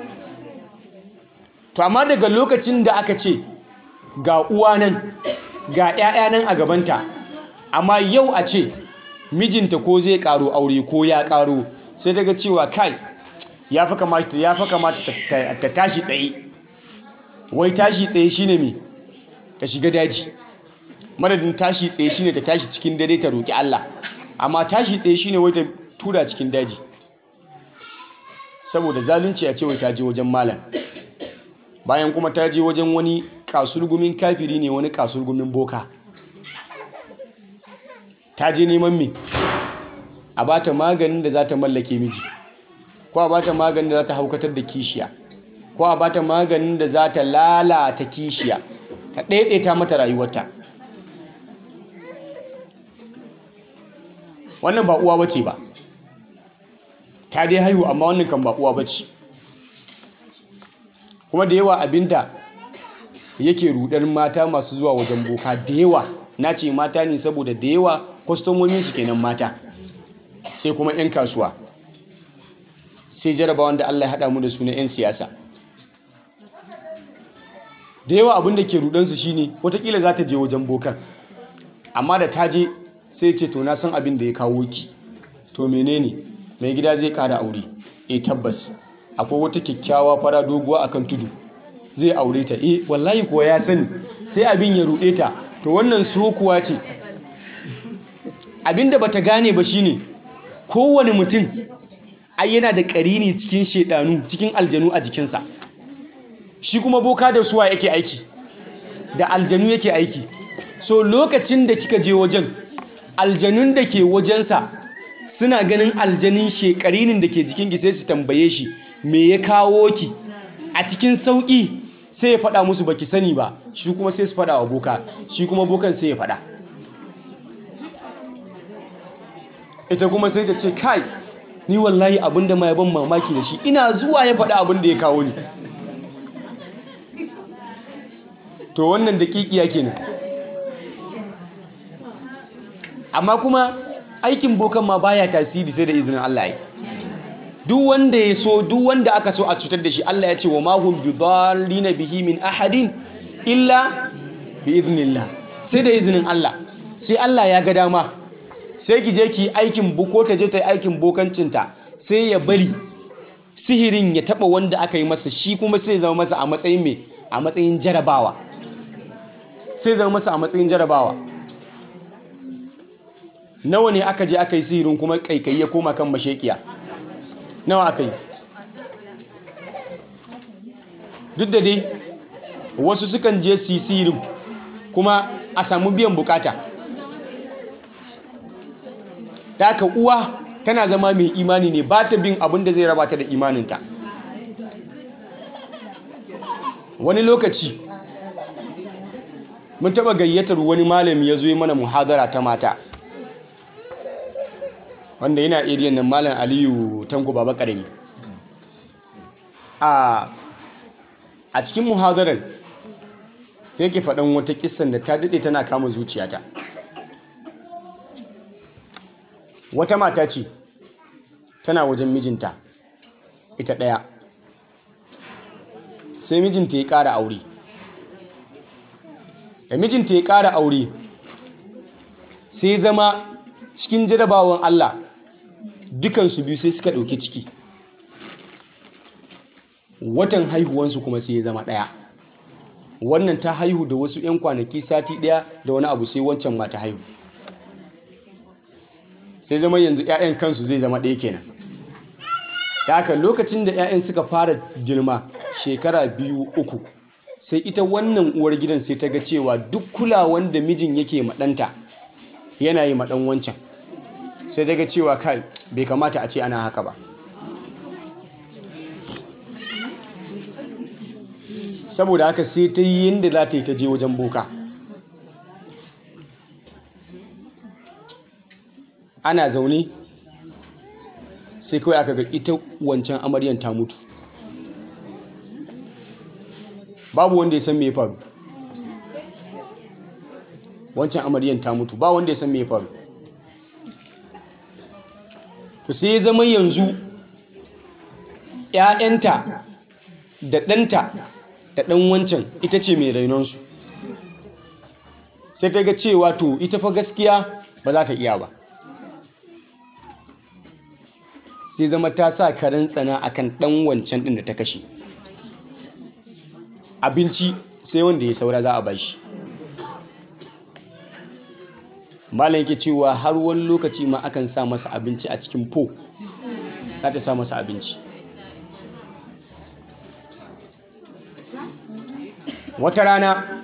B: to amma daga lokacin da aka ce ga uwa nan ga 'ya'ya nan a gabanta amma yau a ce mijinta ko zai karo aure ko ya karo sai daga cewa kai ya fi kamata ya fi kamata ta tashi tsaye wai tashi tsaye shine me ta shiga daji madadin tashi tsaye shine ta tashi cikin dare ta roki Allah amma tashi tsaye shine wai ta tura cikin daji saboda zalunci a ce wai ta je wajen malam bayan kuma ta je wajen wani kasurgumin kafiri ne wani kasurgumin boka ta je neman me a bata maganin da za ta mallake miji ko a bata maganin da za ta haukatar da kishiya ko a bata maganin da za ta lalata kishiya ta ɗaiɗaita mata rayuwarta wannan ba uwa bace ba ta dai haihu amma wannan kan ba uwa bace kuma da yawa abinda yake rudar mata masu zuwa wajen boka da yawa na ce mata ne saboda da yawa kwastomomin su kenan mata sai kuma 'yan kasuwa sai jarabawan da Allah ya haɗa mu da su na 'yan siyasa da yawa abin da ke rudansu shine watakila za ta je wajen bokan amma da ta je sai ce to na san abin da ya kawo ki to menene mai gida zai ƙara aure e tabbas akwai wata kyakkyawa fara doguwa akan tudu zai aure ta eh wallahi kuwa ya sani sai abin ya ruɗe ta to wannan sokuwa ce abin da bata gane ba shine kowane mutum ai yana da ƙarini cikin shedanu cikin aljanu a jikinsa shi kuma boka da suwa yake aiki da aljanu yake aiki so lokacin da kika je wajen aljanun da ke wajensa suna ganin aljanin shekarinin da ke jikinki sai su tambaye shi me ya kawo ki a cikin sauƙi sai ya faɗa musu baki sani ba shi kuma sai su faɗa wa boka shi kuma bokan sai ya faɗa ita kuma sai ta ce kai ni wallahi abinda ma ya ban mamaki da shi ina zuwa ya faɗa abin da ya kawo ni to wannan daƙiƙiya kenan amma kuma aikin bokan ma baya tasiri sai da izinin Allah ya duk wanda ya so duk wanda aka so a cutar da shi Allah ya ce wa mahum bi dallina bihi min ahadin illa bi iznillah sai da izinin Allah sai Allah ya ga dama sai ki je ki aikin buko ta je ta yi aikin bokancinta sai ya bari sihirin ya taba wanda aka yi masa shi kuma sai zama masa a matsayin me a matsayin jarabawa sai zama masa a matsayin jarabawa nawa ne aka je aka yi sihirin kuma kaikayi ya koma kan mashekiya nawa aka yi duk da dai wasu sukan je su yi sihirin kuma a samu biyan bukata da haka uwa tana zama mai imani ne ba ta bin abin da zai raba ta da imaninta wani lokaci mun taba gayyatar wani malami ya zo yi mana muhadara ta mata wanda yana eriyan nan malam aliyu tanko baba karami a a cikin muhadarar sai ke faɗan wata kissan da ta daɗe tana kama zuciyata wata mata ce tana wajen mijinta ita ɗaya sai mijinta ya ƙara aure da mijinta ya ƙara aure sai zama cikin jarabawan Allah dukansu biyu sai suka ɗauki ciki watan haihuwansu kuma sai ya zama ɗaya wannan ta haihu da wasu 'yan kwanaki sati ɗaya da wani abu sai wancan ma ta haihu sai zama yanzu 'ya'yan kansu zai zama ɗaya kenan da haka lokacin da 'ya'yan suka fara girma shekara biyu uku sai ita wannan uwar gidan sai ta ga cewa duk kulawan da mijin yake maɗanta yana yi maɗan wancan sai ta ga cewa kai bai kamata a ce ana haka ba saboda haka sai ta yi yadda za ta yi ta je wajen boka ana zaune sai kawai aka ga ita wancan amaryan ta mutu babu wanda ya san me ya faru wancan amaryan ta mutu ba wanda ya san me ya faru to sai ya zama yanzu ‘ya'yanta da ɗanta da ɗan wancan ita ce mai rainonsu sai ta ga cewa to ita fa gaskiya ba za ta iya ba sai zama ta sa karen tsana akan ɗan wancan ɗin da ta kashe abinci sai wanda ya saura za a bashi malam yake cewa har wani lokaci ma akan sa masa abinci a cikin po za ta sa masa abinci wata rana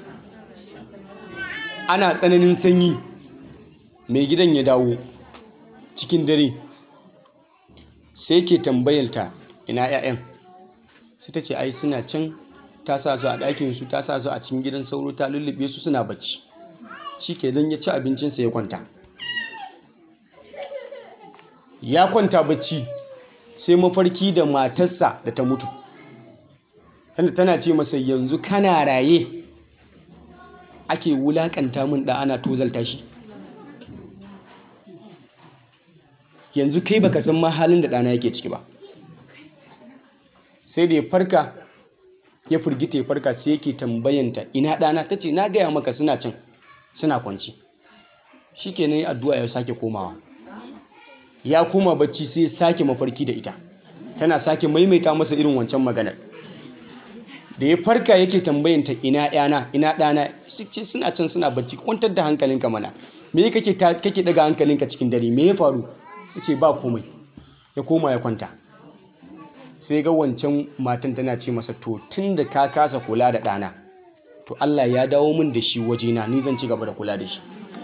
B: ana tsananin sanyi mai gidan ya dawo cikin dare sai ke tambayarta ina 'ya'yan sai ta ce ai suna can ta sa su a ɗakinsu ta sa su a cikin gidan sauro ta lullube su suna bacci shi ke zan ya ci abincinsa ya kwanta ya kwanta bacci sai mafarki da matarsa da ta mutu tanda tana ce masa yanzu kana raye ake wulakanta min da ana tozalta shi yanzu kai baka san ma halin da ɗana yake ciki ba sai da ya farka ya firgita ya farka sai yake tambayanta ina ɗana ta ce na gaya maka suna can suna kwanci shi kenan yi addu'a ya sake komawa ya koma bacci sai sake mafarki da ita tana sake maimaita masa irin wancan maganar da ya farka yake tambayanta ina yana ina ɗana ce suna can suna bacci kwantar da hankalinka mana me kake kake daga hankalinka cikin dare me ya faru yace ba komai ya koma ya kwanta sai ga wancan matan tana ce masa to tun da ka kasa kula da ɗana to Allah ya dawo min da shi wajena ni zan ci gaba da kula da shi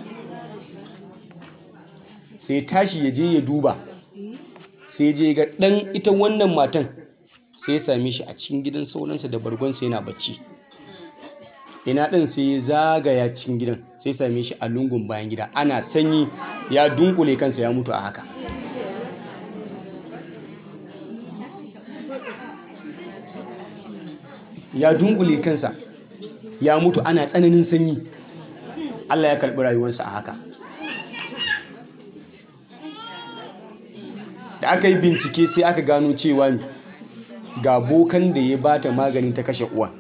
B: sai tashi ya je ya duba sai je ga ɗan ita wannan matan sai ya same shi a cikin gidan sauransa da bargonsa yana bacci ina ɗin sai ya zagaya cikin gidan sai same shi a lungun bayan gida ana sanyi ya dunkule kansa ya mutu a haka ya dunkule kansa ya mutu ana tsananin sanyi Allah ya karɓi rayuwarsa a haka da aka yi bincike sai aka gano cewa ga bokan da ya bata maganin ta kashe uwa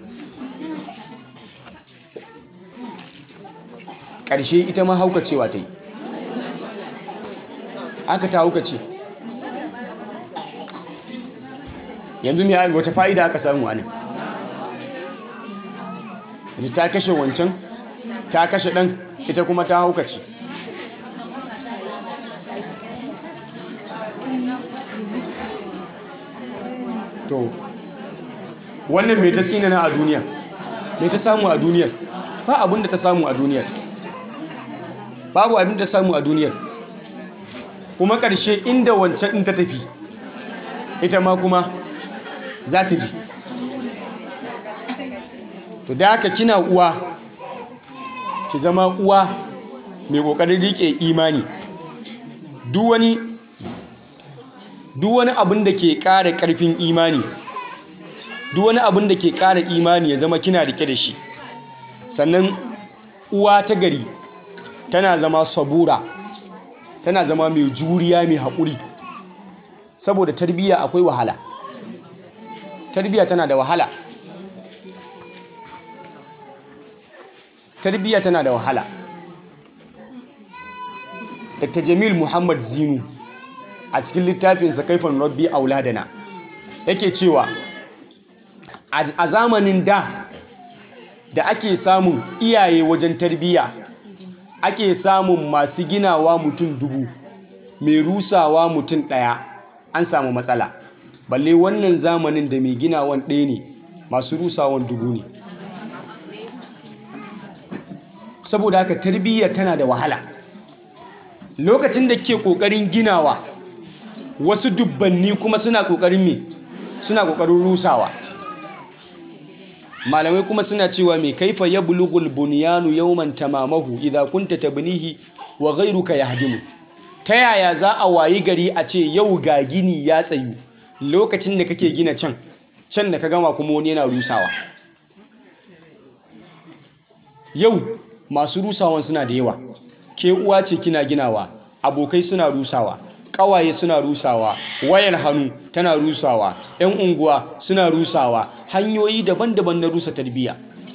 B: ƙarshe ita ma haukacewa ta yi aka ta haukace yanzu mai wata fa'ida aka samu a nan yanzu ta kashe wancan ta kashe ɗan ita kuma ta haukace to wannan mai ta tsinana a duniya mai ta samu a duniyar ba abin da ta samu a duniyar babu abin da ta samu a duniyar kuma ƙarshe inda wancan ɗin ta tafi ita ma kuma za ta ji to da haka kina uwa ki zama uwa mai ƙoƙarin riƙe imani duk wani duk wani abin da ke ƙara ƙarfin imani duk wani abin da ke ƙara imani ya zama kina rike da shi sannan uwa ta gari tana zama sabura tana zama mai juriya mai haƙuri saboda tarbiyya akwai wahala tarbiyya tana da wahala tarbiyya tana da wahala dr jamil muhammad zinu a cikin littafinsa kaifan rabbi auladana yake cewa a zamanin da da ake samun iyaye wajen tarbiyya ake samun masu ginawa mutum dubu mai rusawa mutum ɗaya an samu matsala balle wannan zamanin da mai ginawan ɗaya ne masu rusawan dubu ne saboda haka tarbiyya tana da wahala lokacin da ke ƙoƙarin ginawa wasu dubbanni kuma suna ƙoƙarin me suna ƙoƙarin rusawa malamai kuma suna cewa mai kaifa ya bulugul bunyanu yawman tamamahu idza kunta tabnihi wa ghayruka yahdimu ta yaya za a wayi gari a ce yau ga gini ya tsayu lokacin da kake gina can can da ka gama kuma wani yana rusawa yau masu rusawan suna da yawa ke uwa ce kina ginawa abokai suna rusawa ƙawaye suna rusawa wayar hannu tana rusawa 'yan unguwa suna rusawa hanyoyi daban-daban na rusa tarbiyya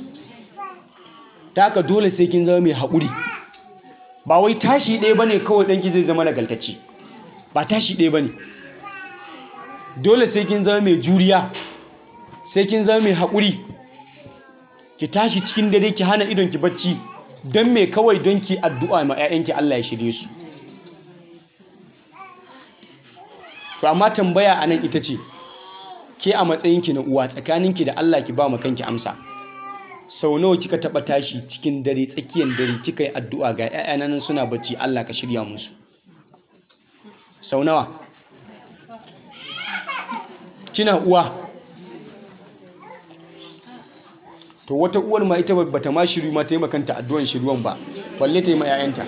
B: ta haka dole sai kin zama mai haƙuri ba wai tashi ɗaya bane kawai ɗanki zai zama nagaltacce ba tashi ɗaya bane dole sai kin zama mai juriya sai kin zama mai haƙuri ki tashi cikin dare ki hana idon ki bacci don me kawai don ki addu'a ma 'ya'yanki Allah ya shirye su to amma tambaya a nan ita ce ke a matsayinki na uwa tsakaninki da Allah ki ba kanki amsa sau nawa kika taba tashi cikin dare tsakiyar dare kika yi addu'a ga 'ya'yana nan suna bacci Allah ka shirya musu sau nawa kina uwa to wata uwar ma ita bata ma shiru ma ta yi makanta addu'an shiruwan ba balle ta yi ma 'ya'yanta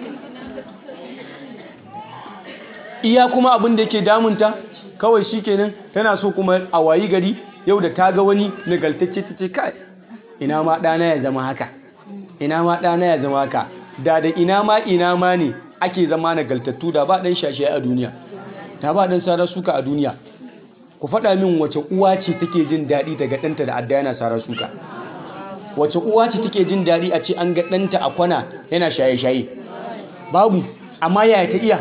B: iya kuma abin da yake damunta kawai shi kenan tana so kuma a wayi gari yau da ta ga wani nagaltacce ta ce kai ina ma ɗana ya zama haka ina ma ɗana ya zama haka da da ina ma ina ma ne ake zama nagaltattu da ba ɗan shashe a duniya da ba ɗan sara suka a duniya ku faɗa min wace uwa ce take jin daɗi daga ɗanta da adda yana sara suka wace uwa ce take jin daɗi a ce an ga ɗanta a kwana yana shaye-shaye babu amma yaya ta iya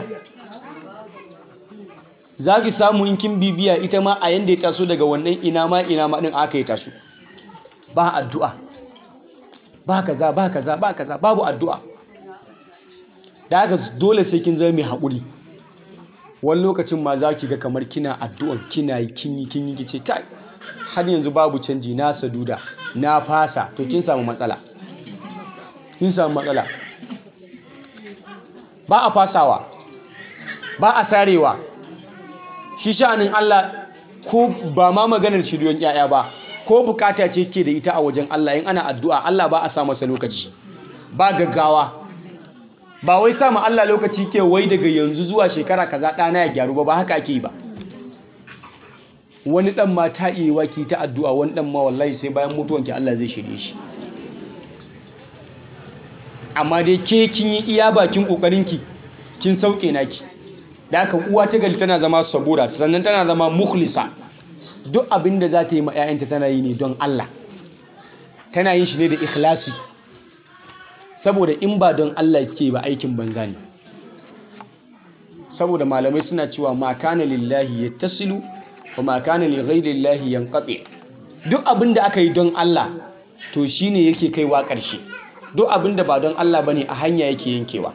B: za ki samu in kin bibiya ita ma a yanda ya taso daga wannan ina ma ina ma ɗin aka yi taso ba addu'a ba kaza ba kaza ba kaza babu addu'a da haka dole sai kin zama mai haƙuri wani lokacin ma za ki ga kamar kina addu'an kina yi kin yi kin yi kice kai har yanzu babu canji na saduda na fasa to kin samu matsala kin samu matsala ba a fasawa ba a sarewa shi sha'anin Allah ko ba ma maganar shiryon yaya ba ko bukata ce ke da ita a wajen Allah in ana addu'a Allah ba a sa masa lokaci ba gaggawa ba wai sa ma Allah lokaci ke wai daga yanzu zuwa shekara kaza ɗana ya gyaru ba ba haka ake yi ba wani ɗan ma ta iya waki ta addu'a wani ɗan ma wallahi sai bayan mutuwanki Allah zai shirye shi amma dai ke kin yi iya bakin ƙoƙarinki kin sauke naki da haka uwa ta gari tana zama sabura sannan tana zama mukhlisa duk abin da za ta yi ma 'ya'yanta tana yi ne don Allah tana yin shi ne da ikhlasi saboda in ba don Allah ke ba aikin banza ne saboda malamai suna cewa ma kana lillahi yattasilu wa ma kana li ghairillahi yanqati duk abin da aka yi don Allah to shine yake kaiwa ƙarshe duk abin da ba don Allah bane a hanya yake yankewa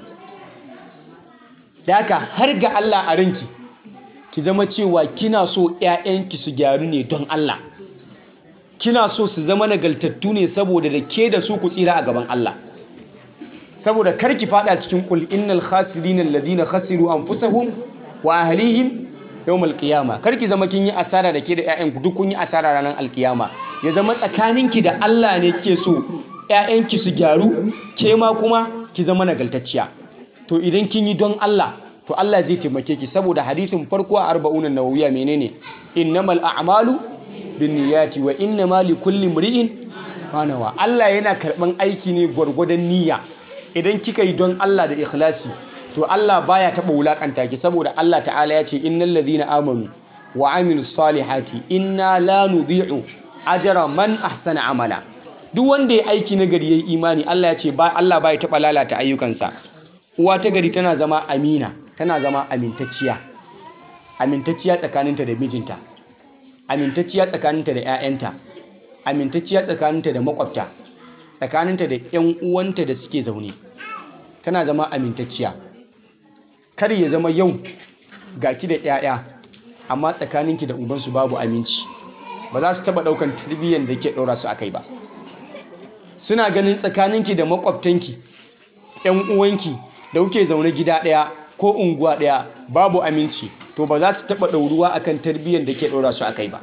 B: da haka har ga Allah a ranki ki zama cewa kina so 'ya'yanki su gyaru ne don Allah kina so su zama nagaltattu ne saboda da ke da su ku tsira a gaban Allah saboda kar ki fada cikin kul innal khasirin alladhina khasiru anfusahum wa ahlihim yawmal qiyama kar ki zama kin yi asara da ke da 'ya'yanku duk kun yi asara ranar alkiyama ya zama tsakaninki da Allah ne ke so 'ya'yanki su gyaru ke ma kuma ki zama nagaltacciya to idan kin yi don Allah to Allah zai taimake ki saboda hadisin farko a arba'un nawawiya menene innamal a'malu binniyati wa innama likulli imri'in ma nawa Allah yana karban aiki ne gwargwadon niyya idan kika yi don Allah da ikhlasi to Allah baya taba wulakanta ki saboda Allah ta'ala ya ce innal ladhina amanu wa amilus salihati inna la nudhi'u ajra man ahsana amala duk wanda ya aiki na gari yayi imani Allah ya ce ba Allah baya taba lalata ayyukansa uwa ta gari tana zama amina tana zama amintacciya amintacciya tsakaninta da mijinta amintacciya tsakaninta da 'ya'yanta amintacciya tsakaninta da makwabta tsakaninta da 'yan uwanta da suke zaune tana zama amintacciya kar ya zama yau ga ki da 'ya'ya amma tsakaninki da ubansu babu aminci ba za su taba daukan tarbiyyar da ke ɗora su a kai ba suna ganin tsakaninki da makwabtanki 'yan uwanki da kuke zaune gida ɗaya ko unguwa ɗaya babu aminci to ba za su taɓa ɗauruwa akan tarbiyyar da ke ɗora su a kai ba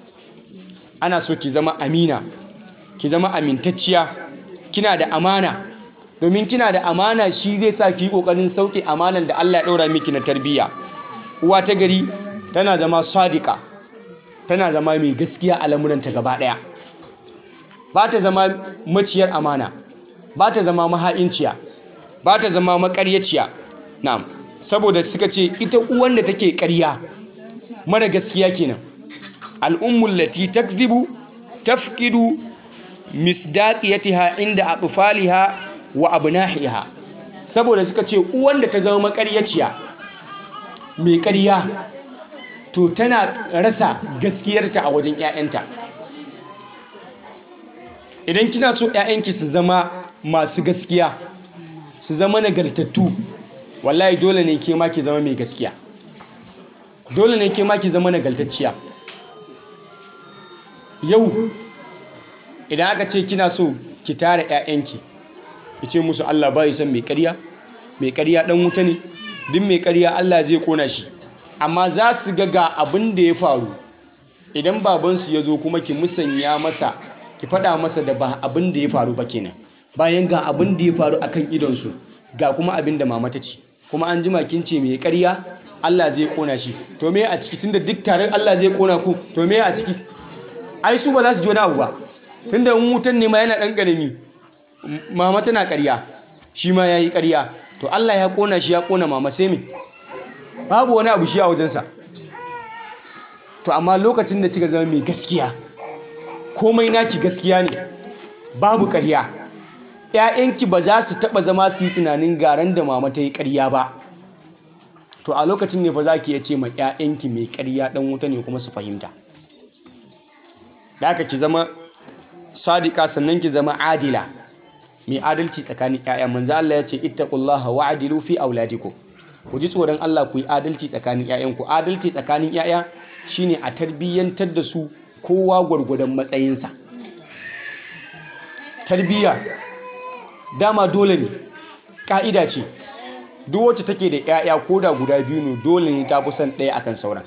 B: ana so ki zama amina ki zama amintacciya kina da amana domin kina da amana shi zai sa ki yi ƙoƙarin sauke amanan da Allah ya ɗora miki na tarbiyya uwa ta gari tana zama sadika tana zama mai gaskiya a lamuranta gaba ɗaya ba ta zama maciyar amana ba ta zama maha'inciya ba ta zama makaryaciya na'am saboda suka ce ita uwan da take ƙarya mara gaskiya kenan al'ummul lati takzibu tafqidu misdaqiyatiha inda atfaliha wa abnahiha saboda suka ce uwan da ta zama makaryaciya mai ƙarya to tana rasa gaskiyarta a wajen 'ya'yanta idan kina so 'ya'yanki su zama masu gaskiya su zama nagartattu wallahi dole ne ke ma ki zama mai gaskiya dole ne ke ma ki zama nagartacciya yau idan aka ce kina so ki tara 'ya'yanki ki ce musu Allah ba san mai ƙarya mai ƙarya dan wuta ne duk mai ƙarya Allah zai kona shi amma za su ga ga abin da ya faru idan babansu ya zo kuma ki musanya masa ki faɗa masa da ba abin da ya faru ba kenan bayan ga abin da ya faru akan idonsu ga kuma abin da mama ta ce kuma an jima kin ce mai ƙarya Allah zai kona shi to me a ciki tunda duk taron Allah zai kona ku to me a ciki ai su ba za su ji wani abu ba tunda in wutan ne ma yana ɗan ƙarami mama tana ƙarya shi ma ya yi ƙarya to Allah ya kona shi ya kona mama sai me babu wani abu shi a wajensa to amma lokacin da kika zama mai gaskiya komai naki gaskiya ne babu ƙarya ‘ya'yanki ba za su taɓa zama su yi tunanin garan da mama ta yi ƙarya ba to a lokacin ne fa za ki iya ce ma ‘ya'yanki mai ƙarya ɗan wuta ne kuma su fahimta da aka ki zama sadika sannan ki zama adila mai adalci tsakanin ‘ya'ya manzo Allah ya ce ittaqullaha wa adilu fi auladikum ku ji tsoron Allah ku yi adalci tsakanin ‘ya'yanku adalci tsakanin ‘ya'ya shine a tarbiyyantar da su kowa gwargwadon matsayinsa tarbiyya dama dole ne ƙa'ida ce duk wacce take da 'ya'ya ko da guda biyu ne dole ne ta fi son ɗaya akan sauran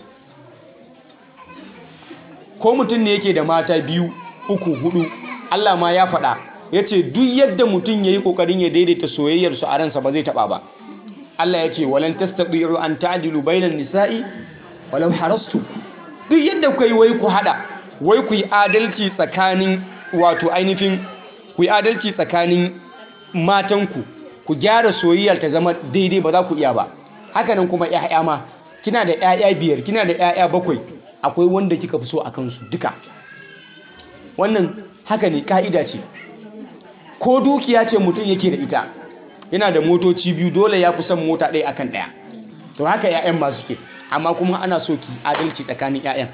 B: ko mutum ne yake da mata biyu uku hudu Allah ma ya faɗa ya ce duk yadda mutum ya yi ƙoƙarin ya daidaita soyayyarsu a ransa ba zai taɓa ba Allah ya ce walan tastati'u an ta'dilu bainan nisa'i walau harastu duk yadda kuka yi wai ku hada wai ku yi adalci tsakanin wato ainihin ku yi adalci tsakanin matanku ku gyara soyayyar ta zama daidai ba za ku iya ba hakanan kuma 'ya'ya ma kina da 'ya'ya biyar kina da 'ya'ya bakwai akwai wanda kika fi so a kansu duka wannan haka ne ka'ida ce ko dukiya ce mutum yake da ita yana da motoci biyu dole ya fi son mota ɗaya akan ɗaya to haka 'ya'yan masu ke amma kuma ana so ki adalci tsakanin 'ya'yan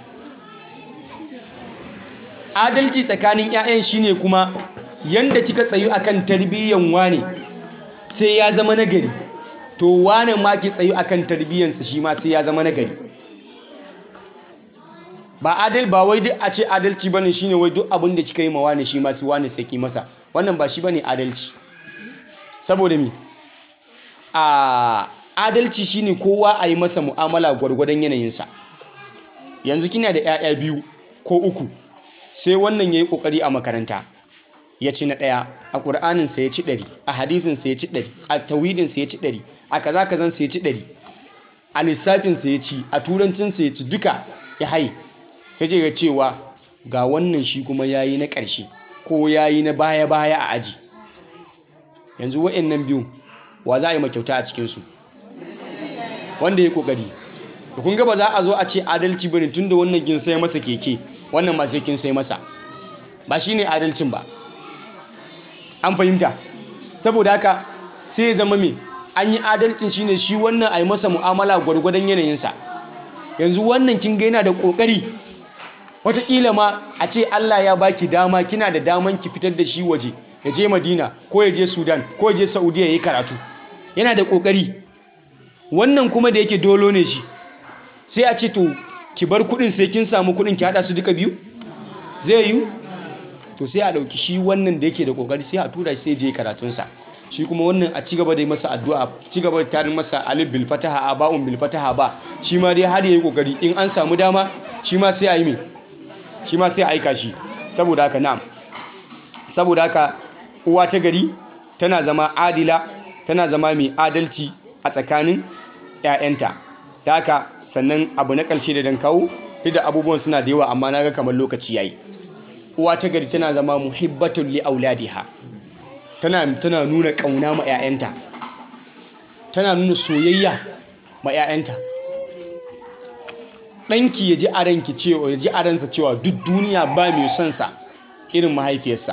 B: adalci tsakanin 'ya'yan shine kuma yanda kika tsayu akan tarbiyyan wane sai ya zama nagari to wane ma ki tsayu akan tarbiyyansa shi ma sai ya zama nagari ba adal ba wai duk a ce adalci bane shine wai duk abin da kika yi ma wane shi ma sai wane sai ki masa wannan ba shi bane adalci saboda mi a adalci shine kowa a yi masa mu'amala gwargwadon yanayinsa yanzu kina da 'ya'ya biyu ko uku sai wannan ya yi ƙoƙari a makaranta ya ci na ɗaya a ƙur'aninsa ya ci ɗari a hadisinsa ya ci ɗari a tawhidinsa ya ci ɗari a kaza kazansa ya ci ɗari a lissafinsa ya ci a turancinsa ya ci duka ya haye sai ce ga cewa ga wannan shi kuma ya yi na ƙarshe ko ya yi na baya-baya a aji yanzu wa'annan biyu wa za a yi makyauta a cikinsu wanda ya ƙoƙari da kun ba za a zo a ce adalci bane tun da wannan kin sai masa keke wannan ma sai kin sai masa ba shi ne adalcin ba an fahimta saboda haka sai ya zama me an yi adalcin shine shi wannan a yi masa mu'amala gwargwadon yanayinsa yanzu wannan kin ga yana da ƙoƙari wataƙila ma a ce Allah ya baki dama kina da daman ki fitar da shi waje ya je Madina ko ya je Sudan ko ya je Saudiya ya yi karatu yana da ƙoƙari wannan kuma da yake dolo ne shi sai a ce to ki bar kuɗin sai kin samu kuɗin ki haɗa su duka biyu zai yi to sai a ɗauki shi wannan da yake da ƙoƙari sai a tura shi sai je karatunsa shi kuma wannan a cigaba da masa addu'a cigaba da tarin masa alif bil fataha a ba'un bil fataha ba shi ma dai har yayi kokari in an samu dama shi ma sai a yi me shi ma sai a aika shi saboda haka na'am saboda haka uwa ta gari tana zama adila tana zama mai adalci a tsakanin 'ya'yanta ta haka sannan abu na ƙarshe da dan kawo duk da abubuwan suna da yawa amma na ga kamar lokaci yayi uwa ta gari tana zama muhibbatul li auladiha tana tana nuna kauna ma 'ya'yanta tana nuna soyayya ma 'ya'yanta ɗanki ya ji a ranki cewa ya ji a ransa cewa duk duniya ba mai son sa irin mahaifiyarsa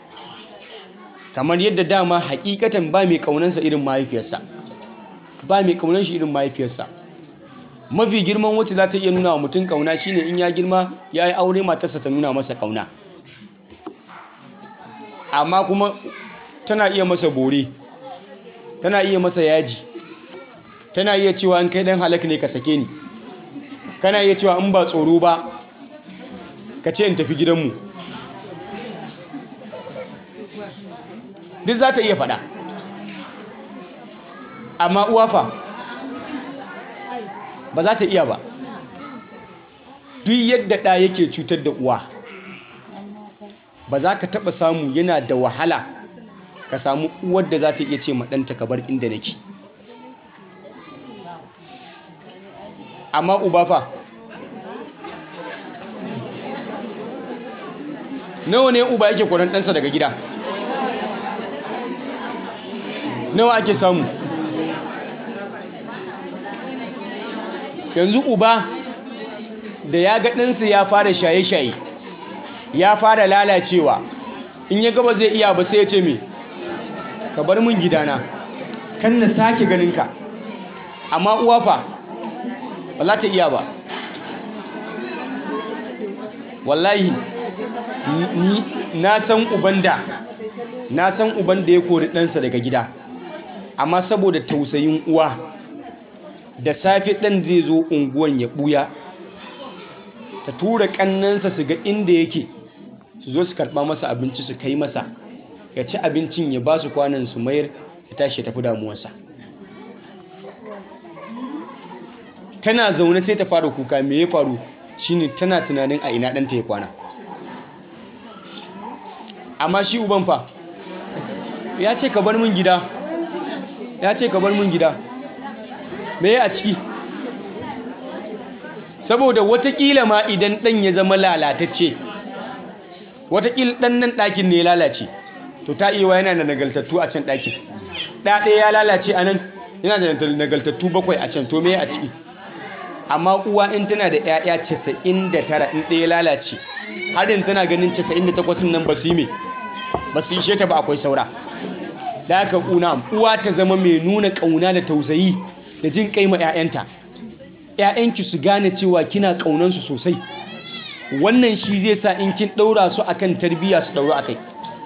B: kamar yadda dama hakikatan ba mai kaunansa irin mahaifiyarsa ba mai kaunan shi irin mahaifiyarsa mafi girman wacce za ta iya nuna wa mutum kauna shine in ya girma ya yi aure matarsa ta nuna masa kauna amma kuma tana iya masa bore tana iya masa yaji tana iya cewa in kai dan halak ne ka sake ni kana iya cewa in ba tsoro ba ka ce in tafi gidanmu duk za ta iya faɗa amma uwa fa ba za ta iya ba duk yadda ɗa yake cutar da uwa ba za ka taɓa samu yana da wahala ka samu uwar da za ta iya ce ɗanta ka bar inda nake amma uba fa nawa ne uba yake kwanan ɗansa daga gida nawa ake samu yanzu uba da ya ga ɗansa ya fara shaye-shaye ya fara lalacewa in ya gaba zai iya ba sai ya ce me ka bar min gidana kan na sake ganinka amma uwa fa ba za ta iya ba wallahi ni na san uban da na san uban da ya kori ɗansa daga gida amma saboda tausayin uwa da safe ɗan zai zo unguwan ya ɓuya ta tura kannansa su ga inda yake su zo su karɓa masa abinci su kai masa ya ci abincin ya ba su kwanan su mayar ya tashi ya tafi damuwarsa tana zaune sai ta fara kuka me ya faru shine tana tunanin a ina ɗanta ya kwana amma shi uban fa ya ce ka bar min gida ya ce ka bar min gida me ya a ciki saboda watakila ma idan ɗan ya zama lalatacce watakila ɗan nan ɗakin ne ya lalace to ta iya yana da nagaltattu a can ɗakin ɗaɗe ya lalace a nan yana da nagaltattu bakwai a can to me a ciki amma uwa in tana da 'ya'ya 99 in ɗaya lalace harin tana ganin 98 nan ba su yi me ba su ishe ta ba akwai saura da aka ƙuna uwa ta zama mai nuna ƙauna da tausayi da jin kai ma 'ya'yanta 'ya'yanki su gane cewa kina ƙaunansu sosai wannan shi zai sa in kin ɗaura su akan tarbiyya su ɗaura akai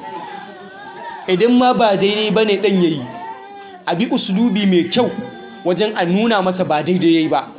B: idan ma ba daidai ba ne ɗan yayi a bi usulubi mai kyau wajen a nuna masa ba daidai yayi ba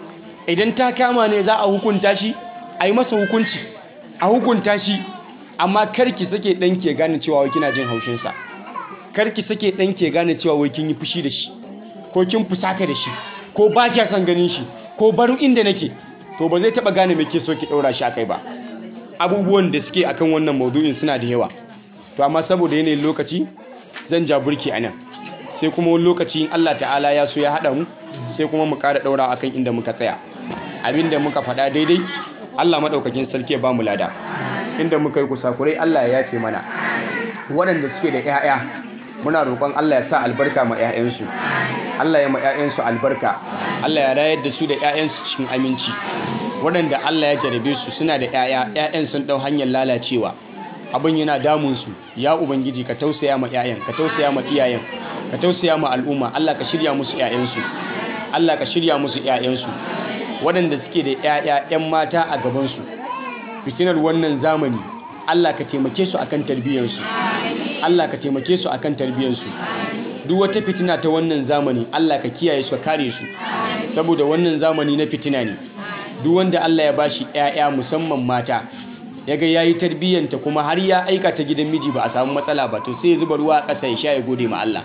B: idan ta kama ne za a hukunta shi a yi masa hukunci a hukunta shi amma karki sake ɗanki ya gane cewa wai kina jin haushinsa karki sake ɗanki ya gane cewa wai kin yi fushi da shi ko kin fusata da shi ko ba kya son ganin shi ko barin inda nake to ba zai taɓa gane me ke so ki ɗaura shi akai ba abubuwan da suke akan wannan maudu'in suna da yawa to amma saboda yanayin lokaci zan ja burki a nan sai kuma wani lokaci in Allah ta'ala ya so ya haɗa mu sai kuma mu ƙara ɗaura akan inda muka tsaya abinda muka faɗa daidai Allah maɗaukakin sarki ya ba mu lada inda muka yi kusakurai Allah ya yafe mana waɗanda suke da 'ya'ya muna roƙon Allah ya sa albarka ma 'ya'yansu Allah ya ma 'ya'yansu albarka Allah ya rayar da su da 'ya'yansu cikin aminci waɗanda Allah ya jarabe su suna da 'ya'ya 'ya'yan sun ɗau hanyar lalacewa abin yana damun su ya ubangiji ka tausaya ma 'ya'yan ka tausaya ma iyayen ka tausaya ma al'umma Allah ka shirya musu 'ya'yansu Allah ka shirya musu 'ya'yansu waɗanda suke da 'ya'ya 'yan mata a gabansu fitinar wannan zamani Allah ka taimake su akan tarbiyyarsu Allah ka taimake su akan tarbiyyarsu duk wata fitina ta wannan zamani Allah ka kiyaye su ka kare su saboda wannan zamani na fitina ne duk wanda Allah ya bashi 'ya'ya musamman mata yaga yayi tarbiyyanta kuma har ya aika ta gidan miji ba a samu matsala ba to sai ya zuba ruwa a ƙasa ya sha ya gode ma Allah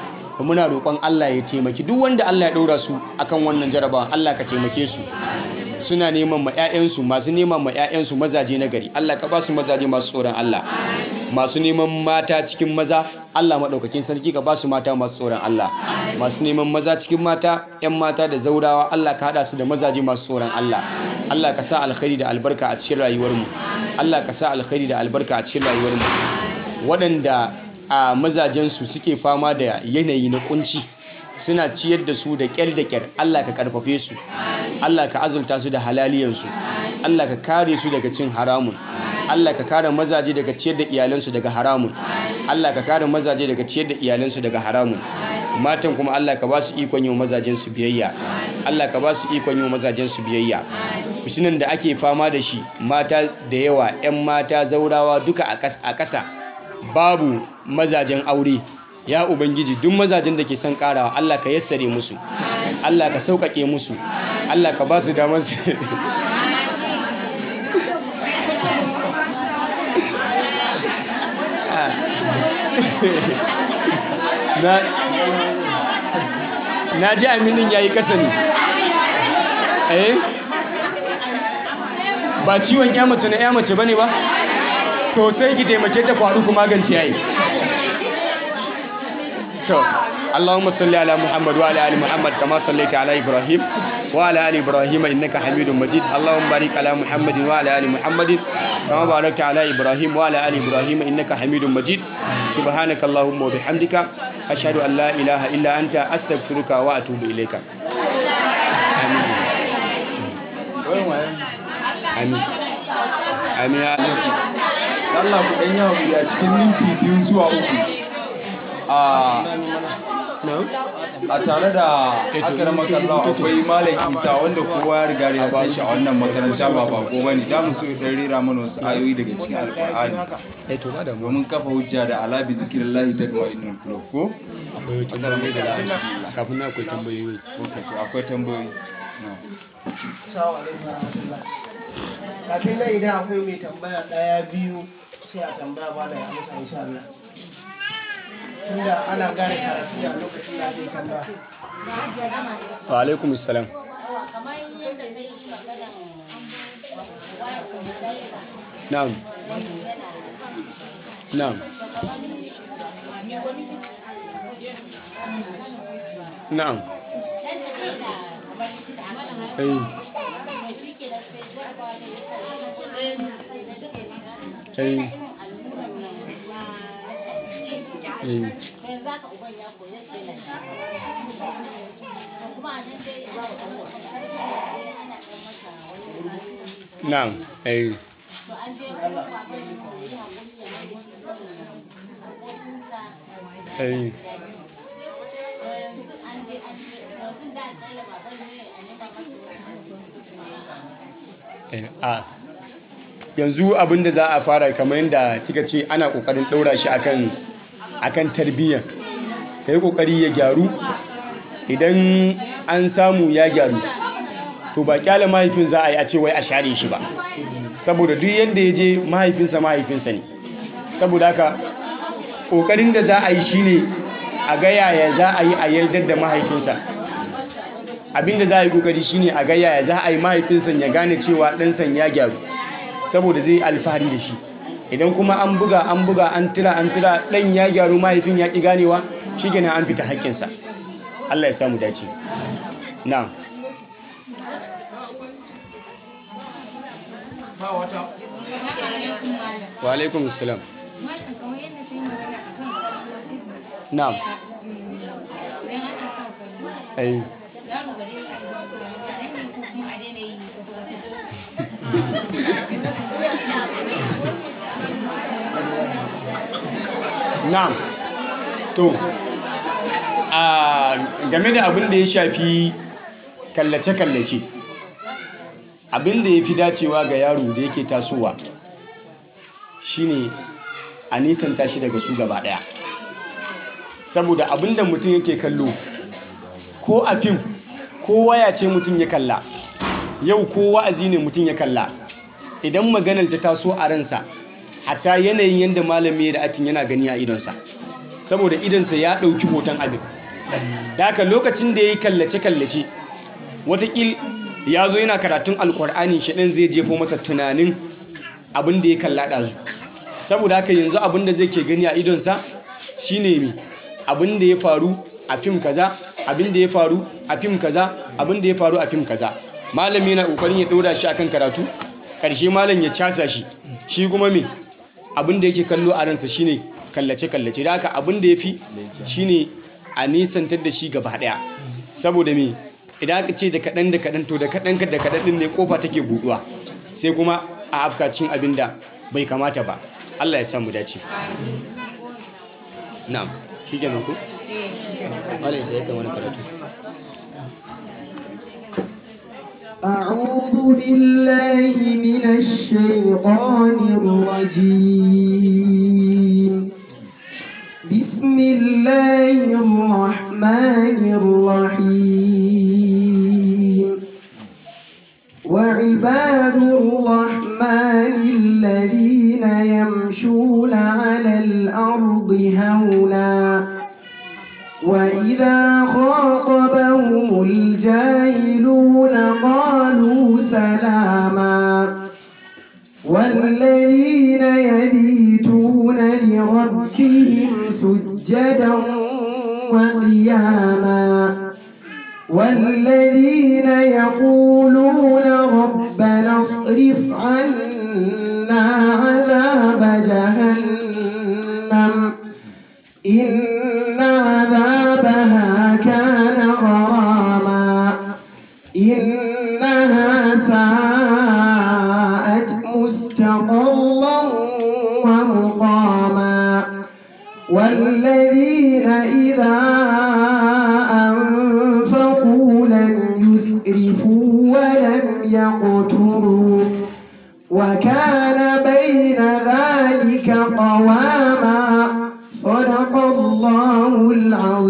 B: muna roƙon Allah ya taimaki duk wanda Allah ya ɗora su akan wannan jarabawan Allah ka taimake su suna neman ma 'ya'yansu masu neman ma 'ya'yansu mazaje na gari Allah ka ba su mazaje masu tsoron Allah masu neman mata cikin maza Allah maɗaukakin sarki ka ba su mata masu tsoron Allah masu neman maza cikin mata 'yan mata da zaurawa Allah ka haɗa su da mazaje masu tsoron Allah Allah ka sa alkhairi da albarka a cikin rayuwarmu Allah ka sa alkhairi da albarka a cikin rayuwarmu waɗanda a mazajensu suke fama da yanayi na kunci suna ciyar da su da ƙyar da ƙyar Allah ka karfafe su Allah ka azurta su da halaliyansu Allah ka kare su daga cin haramun Allah ka kare mazaje daga ciyar da iyalansu daga haramun Allah ka kare mazaje daga ciyar da iyalansu daga haramun matan kuma Allah ka ba su ikon yi mazajen su biyayya Allah ka ba su ikon yi mazajen su biyayya fitinan da ake fama da shi mata da yawa 'yan mata zaurawa duka a ƙasa babu mazajen aure ya ubangiji duk mazajen da ke son karawa Allah ka yassare musu Allah ka sauƙaƙe musu Allah ka ba su damar su na ji aminin ya yi ƙasa ne eh ba ciwon ya mace na ya mace ba ne ba to sai ki taimake ta faru kuma magance yayi to Allahumma salli ala Muhammad wa ala ali Muhammad kama sallaita ala Ibrahim wa ala ali Ibrahim innaka Hamidum Majid Allahumma barik ala Muhammad wa ala ali Muhammad kama barakta ala Ibrahim wa ala ali Ibrahim innaka Hamidum Majid subhanaka Allahumma wa bihamdika ashhadu an la ilaha illa anta astaghfiruka wa atubu ilayka amin amin amin amin
C: Allah ku ɗan yawa ya cikin minti biyu zuwa uku a tare da akar makalla akwai malam isa wanda kowa ya riga ya san shi a wannan makaranta ba bako ba ne za mu so ya rera mana wasu ayoyi daga cikin alkur'ani domin kafa hujja da alabi zikirin lahi ta gaba inul kulob ko
B: akwai tambayoyi da kafin na akwai tambayoyi
C: akwai tambayoyi
A: Assalamu alaikum warahmatullahi kafin nan idan akwai mai tambaya ɗaya biyu sai a tambaya ba na ya amsa insha Allah tunda ana gane karatu ne a lokacin da ake tambaya
B: wa alaikum salam na'am na'am na'am eh eh eh na'am eh eh Eh, a yanzu abin da za a fara kamar yadda kika ce ana kokarin ɗaura shi akan akan tarbiyya ka yi kokari ya gyaru idan an samu ya gyaru to ba kyale mahaifin za a yi a ce wai a share shi ba saboda duk yadda ya je mahaifinsa mahaifinsa ne saboda haka kokarin da za a yi shine a ga yaya za a yi a yardar da mahaifinsa abinda za a yi kokari shine a ga yaya za a yi mahaifinsa ya gane cewa ɗansan ya gyaru saboda zai alfahari da shi idan kuma an buga an buga an tira an tira ɗan ya gyaru mahaifin ya ƙi ganewa shi gina an fita haƙƙinsa Allah ya samu dace na wa alaikum salam na'am ai na'am to a game da abin da ya shafi kallace-kallace abin da ya fi dacewa ga yaro da yake tasowa shine a nisanta shi daga su gaba daya saboda abin da mutum yake kallo ko a fim ko waya ce mutum ya kalla yau ko wa'azi ne mutum ya kalla idan maganar ta taso a ransa hatta yanayin yadda malami da atin yana gani a idonsa saboda idonsa ya ɗauki hoton abin da haka lokacin da ya yi kallace-kallace watakil ya zo yana karatun alkur'ani shaɗin zai jefo masa tunanin abin da ya kalla ɗazu saboda haka yanzu abin da zai ke gani a idonsa shine mi abin da ya faru a fim kaza abin da ya faru a fim kaza abin da ya faru a fim kaza malami yana kokarin ya ɗora shi akan karatu ƙarshe malam ya casa shi shi kuma me abin da yake kallo a ransa shine kallace-kallace da haka abin da ya fi shine a nisantar da shi gaba daya saboda me idan aka ce da kaɗan da kaɗan to da kaɗan da kaɗan ɗin ne kofa take buɗuwa sai kuma a afkacin abin da bai kamata ba Allah ya samu dace na'am shi kenan ku malai sai ka wani karatu
D: أعوذ بالله من الشيطان الرجيم بسم الله الرحمن الرحيم وعباد الرحمن الذين يمشون على الأرض هونا وإذا خاطبهم الجاهلون قالوا سلاما والذين يبيتون لربهم سجدا وقياما والذين يقولون ربنا اصرف عنا عذاب جهنم إن عذابها كان غراما إنها ساءت مستقرا ومقاما والذين إذا أنفقوا لم يسرفوا ولم يقتروا وكان بين ذلك قواما صدق الله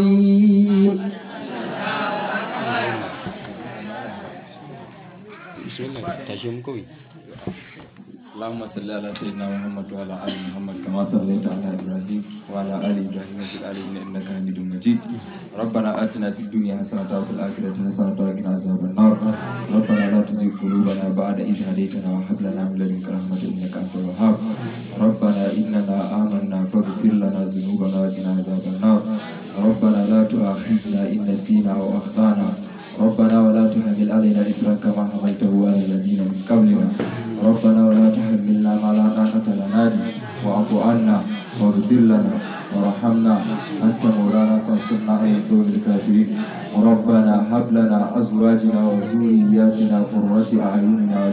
D: العظيم
B: bismillah tashi mu kawai
C: اللهم صل على سيدنا محمد وعلى ال محمد كما صليت على ابراهيم وعلى ال ابراهيم في العالمين انك حميد مجيد ربنا اتنا في الدنيا حسنه وفي الاخره حسنه وقنا عذاب النار ربنا لا تزغ قلوبنا بعد اذ هديتنا وهب لنا من لدنك رحمه انك انت الوهاب ربنا اننا امنا فاغفر لنا ذنوبنا وقنا عذاب النار ربنا لا تؤاخذنا ان نسينا واخطانا ربنا ولا تحمل علينا إسرا كما حملته على الذين من قبلنا ربنا ولا تحملنا ما لا طاقة لنا به واعف عنا واغفر لنا وارحمنا أنت مولانا فانصرنا على القوم الكافرين ربنا هب لنا أزواجنا وذرياتنا قرة أعيننا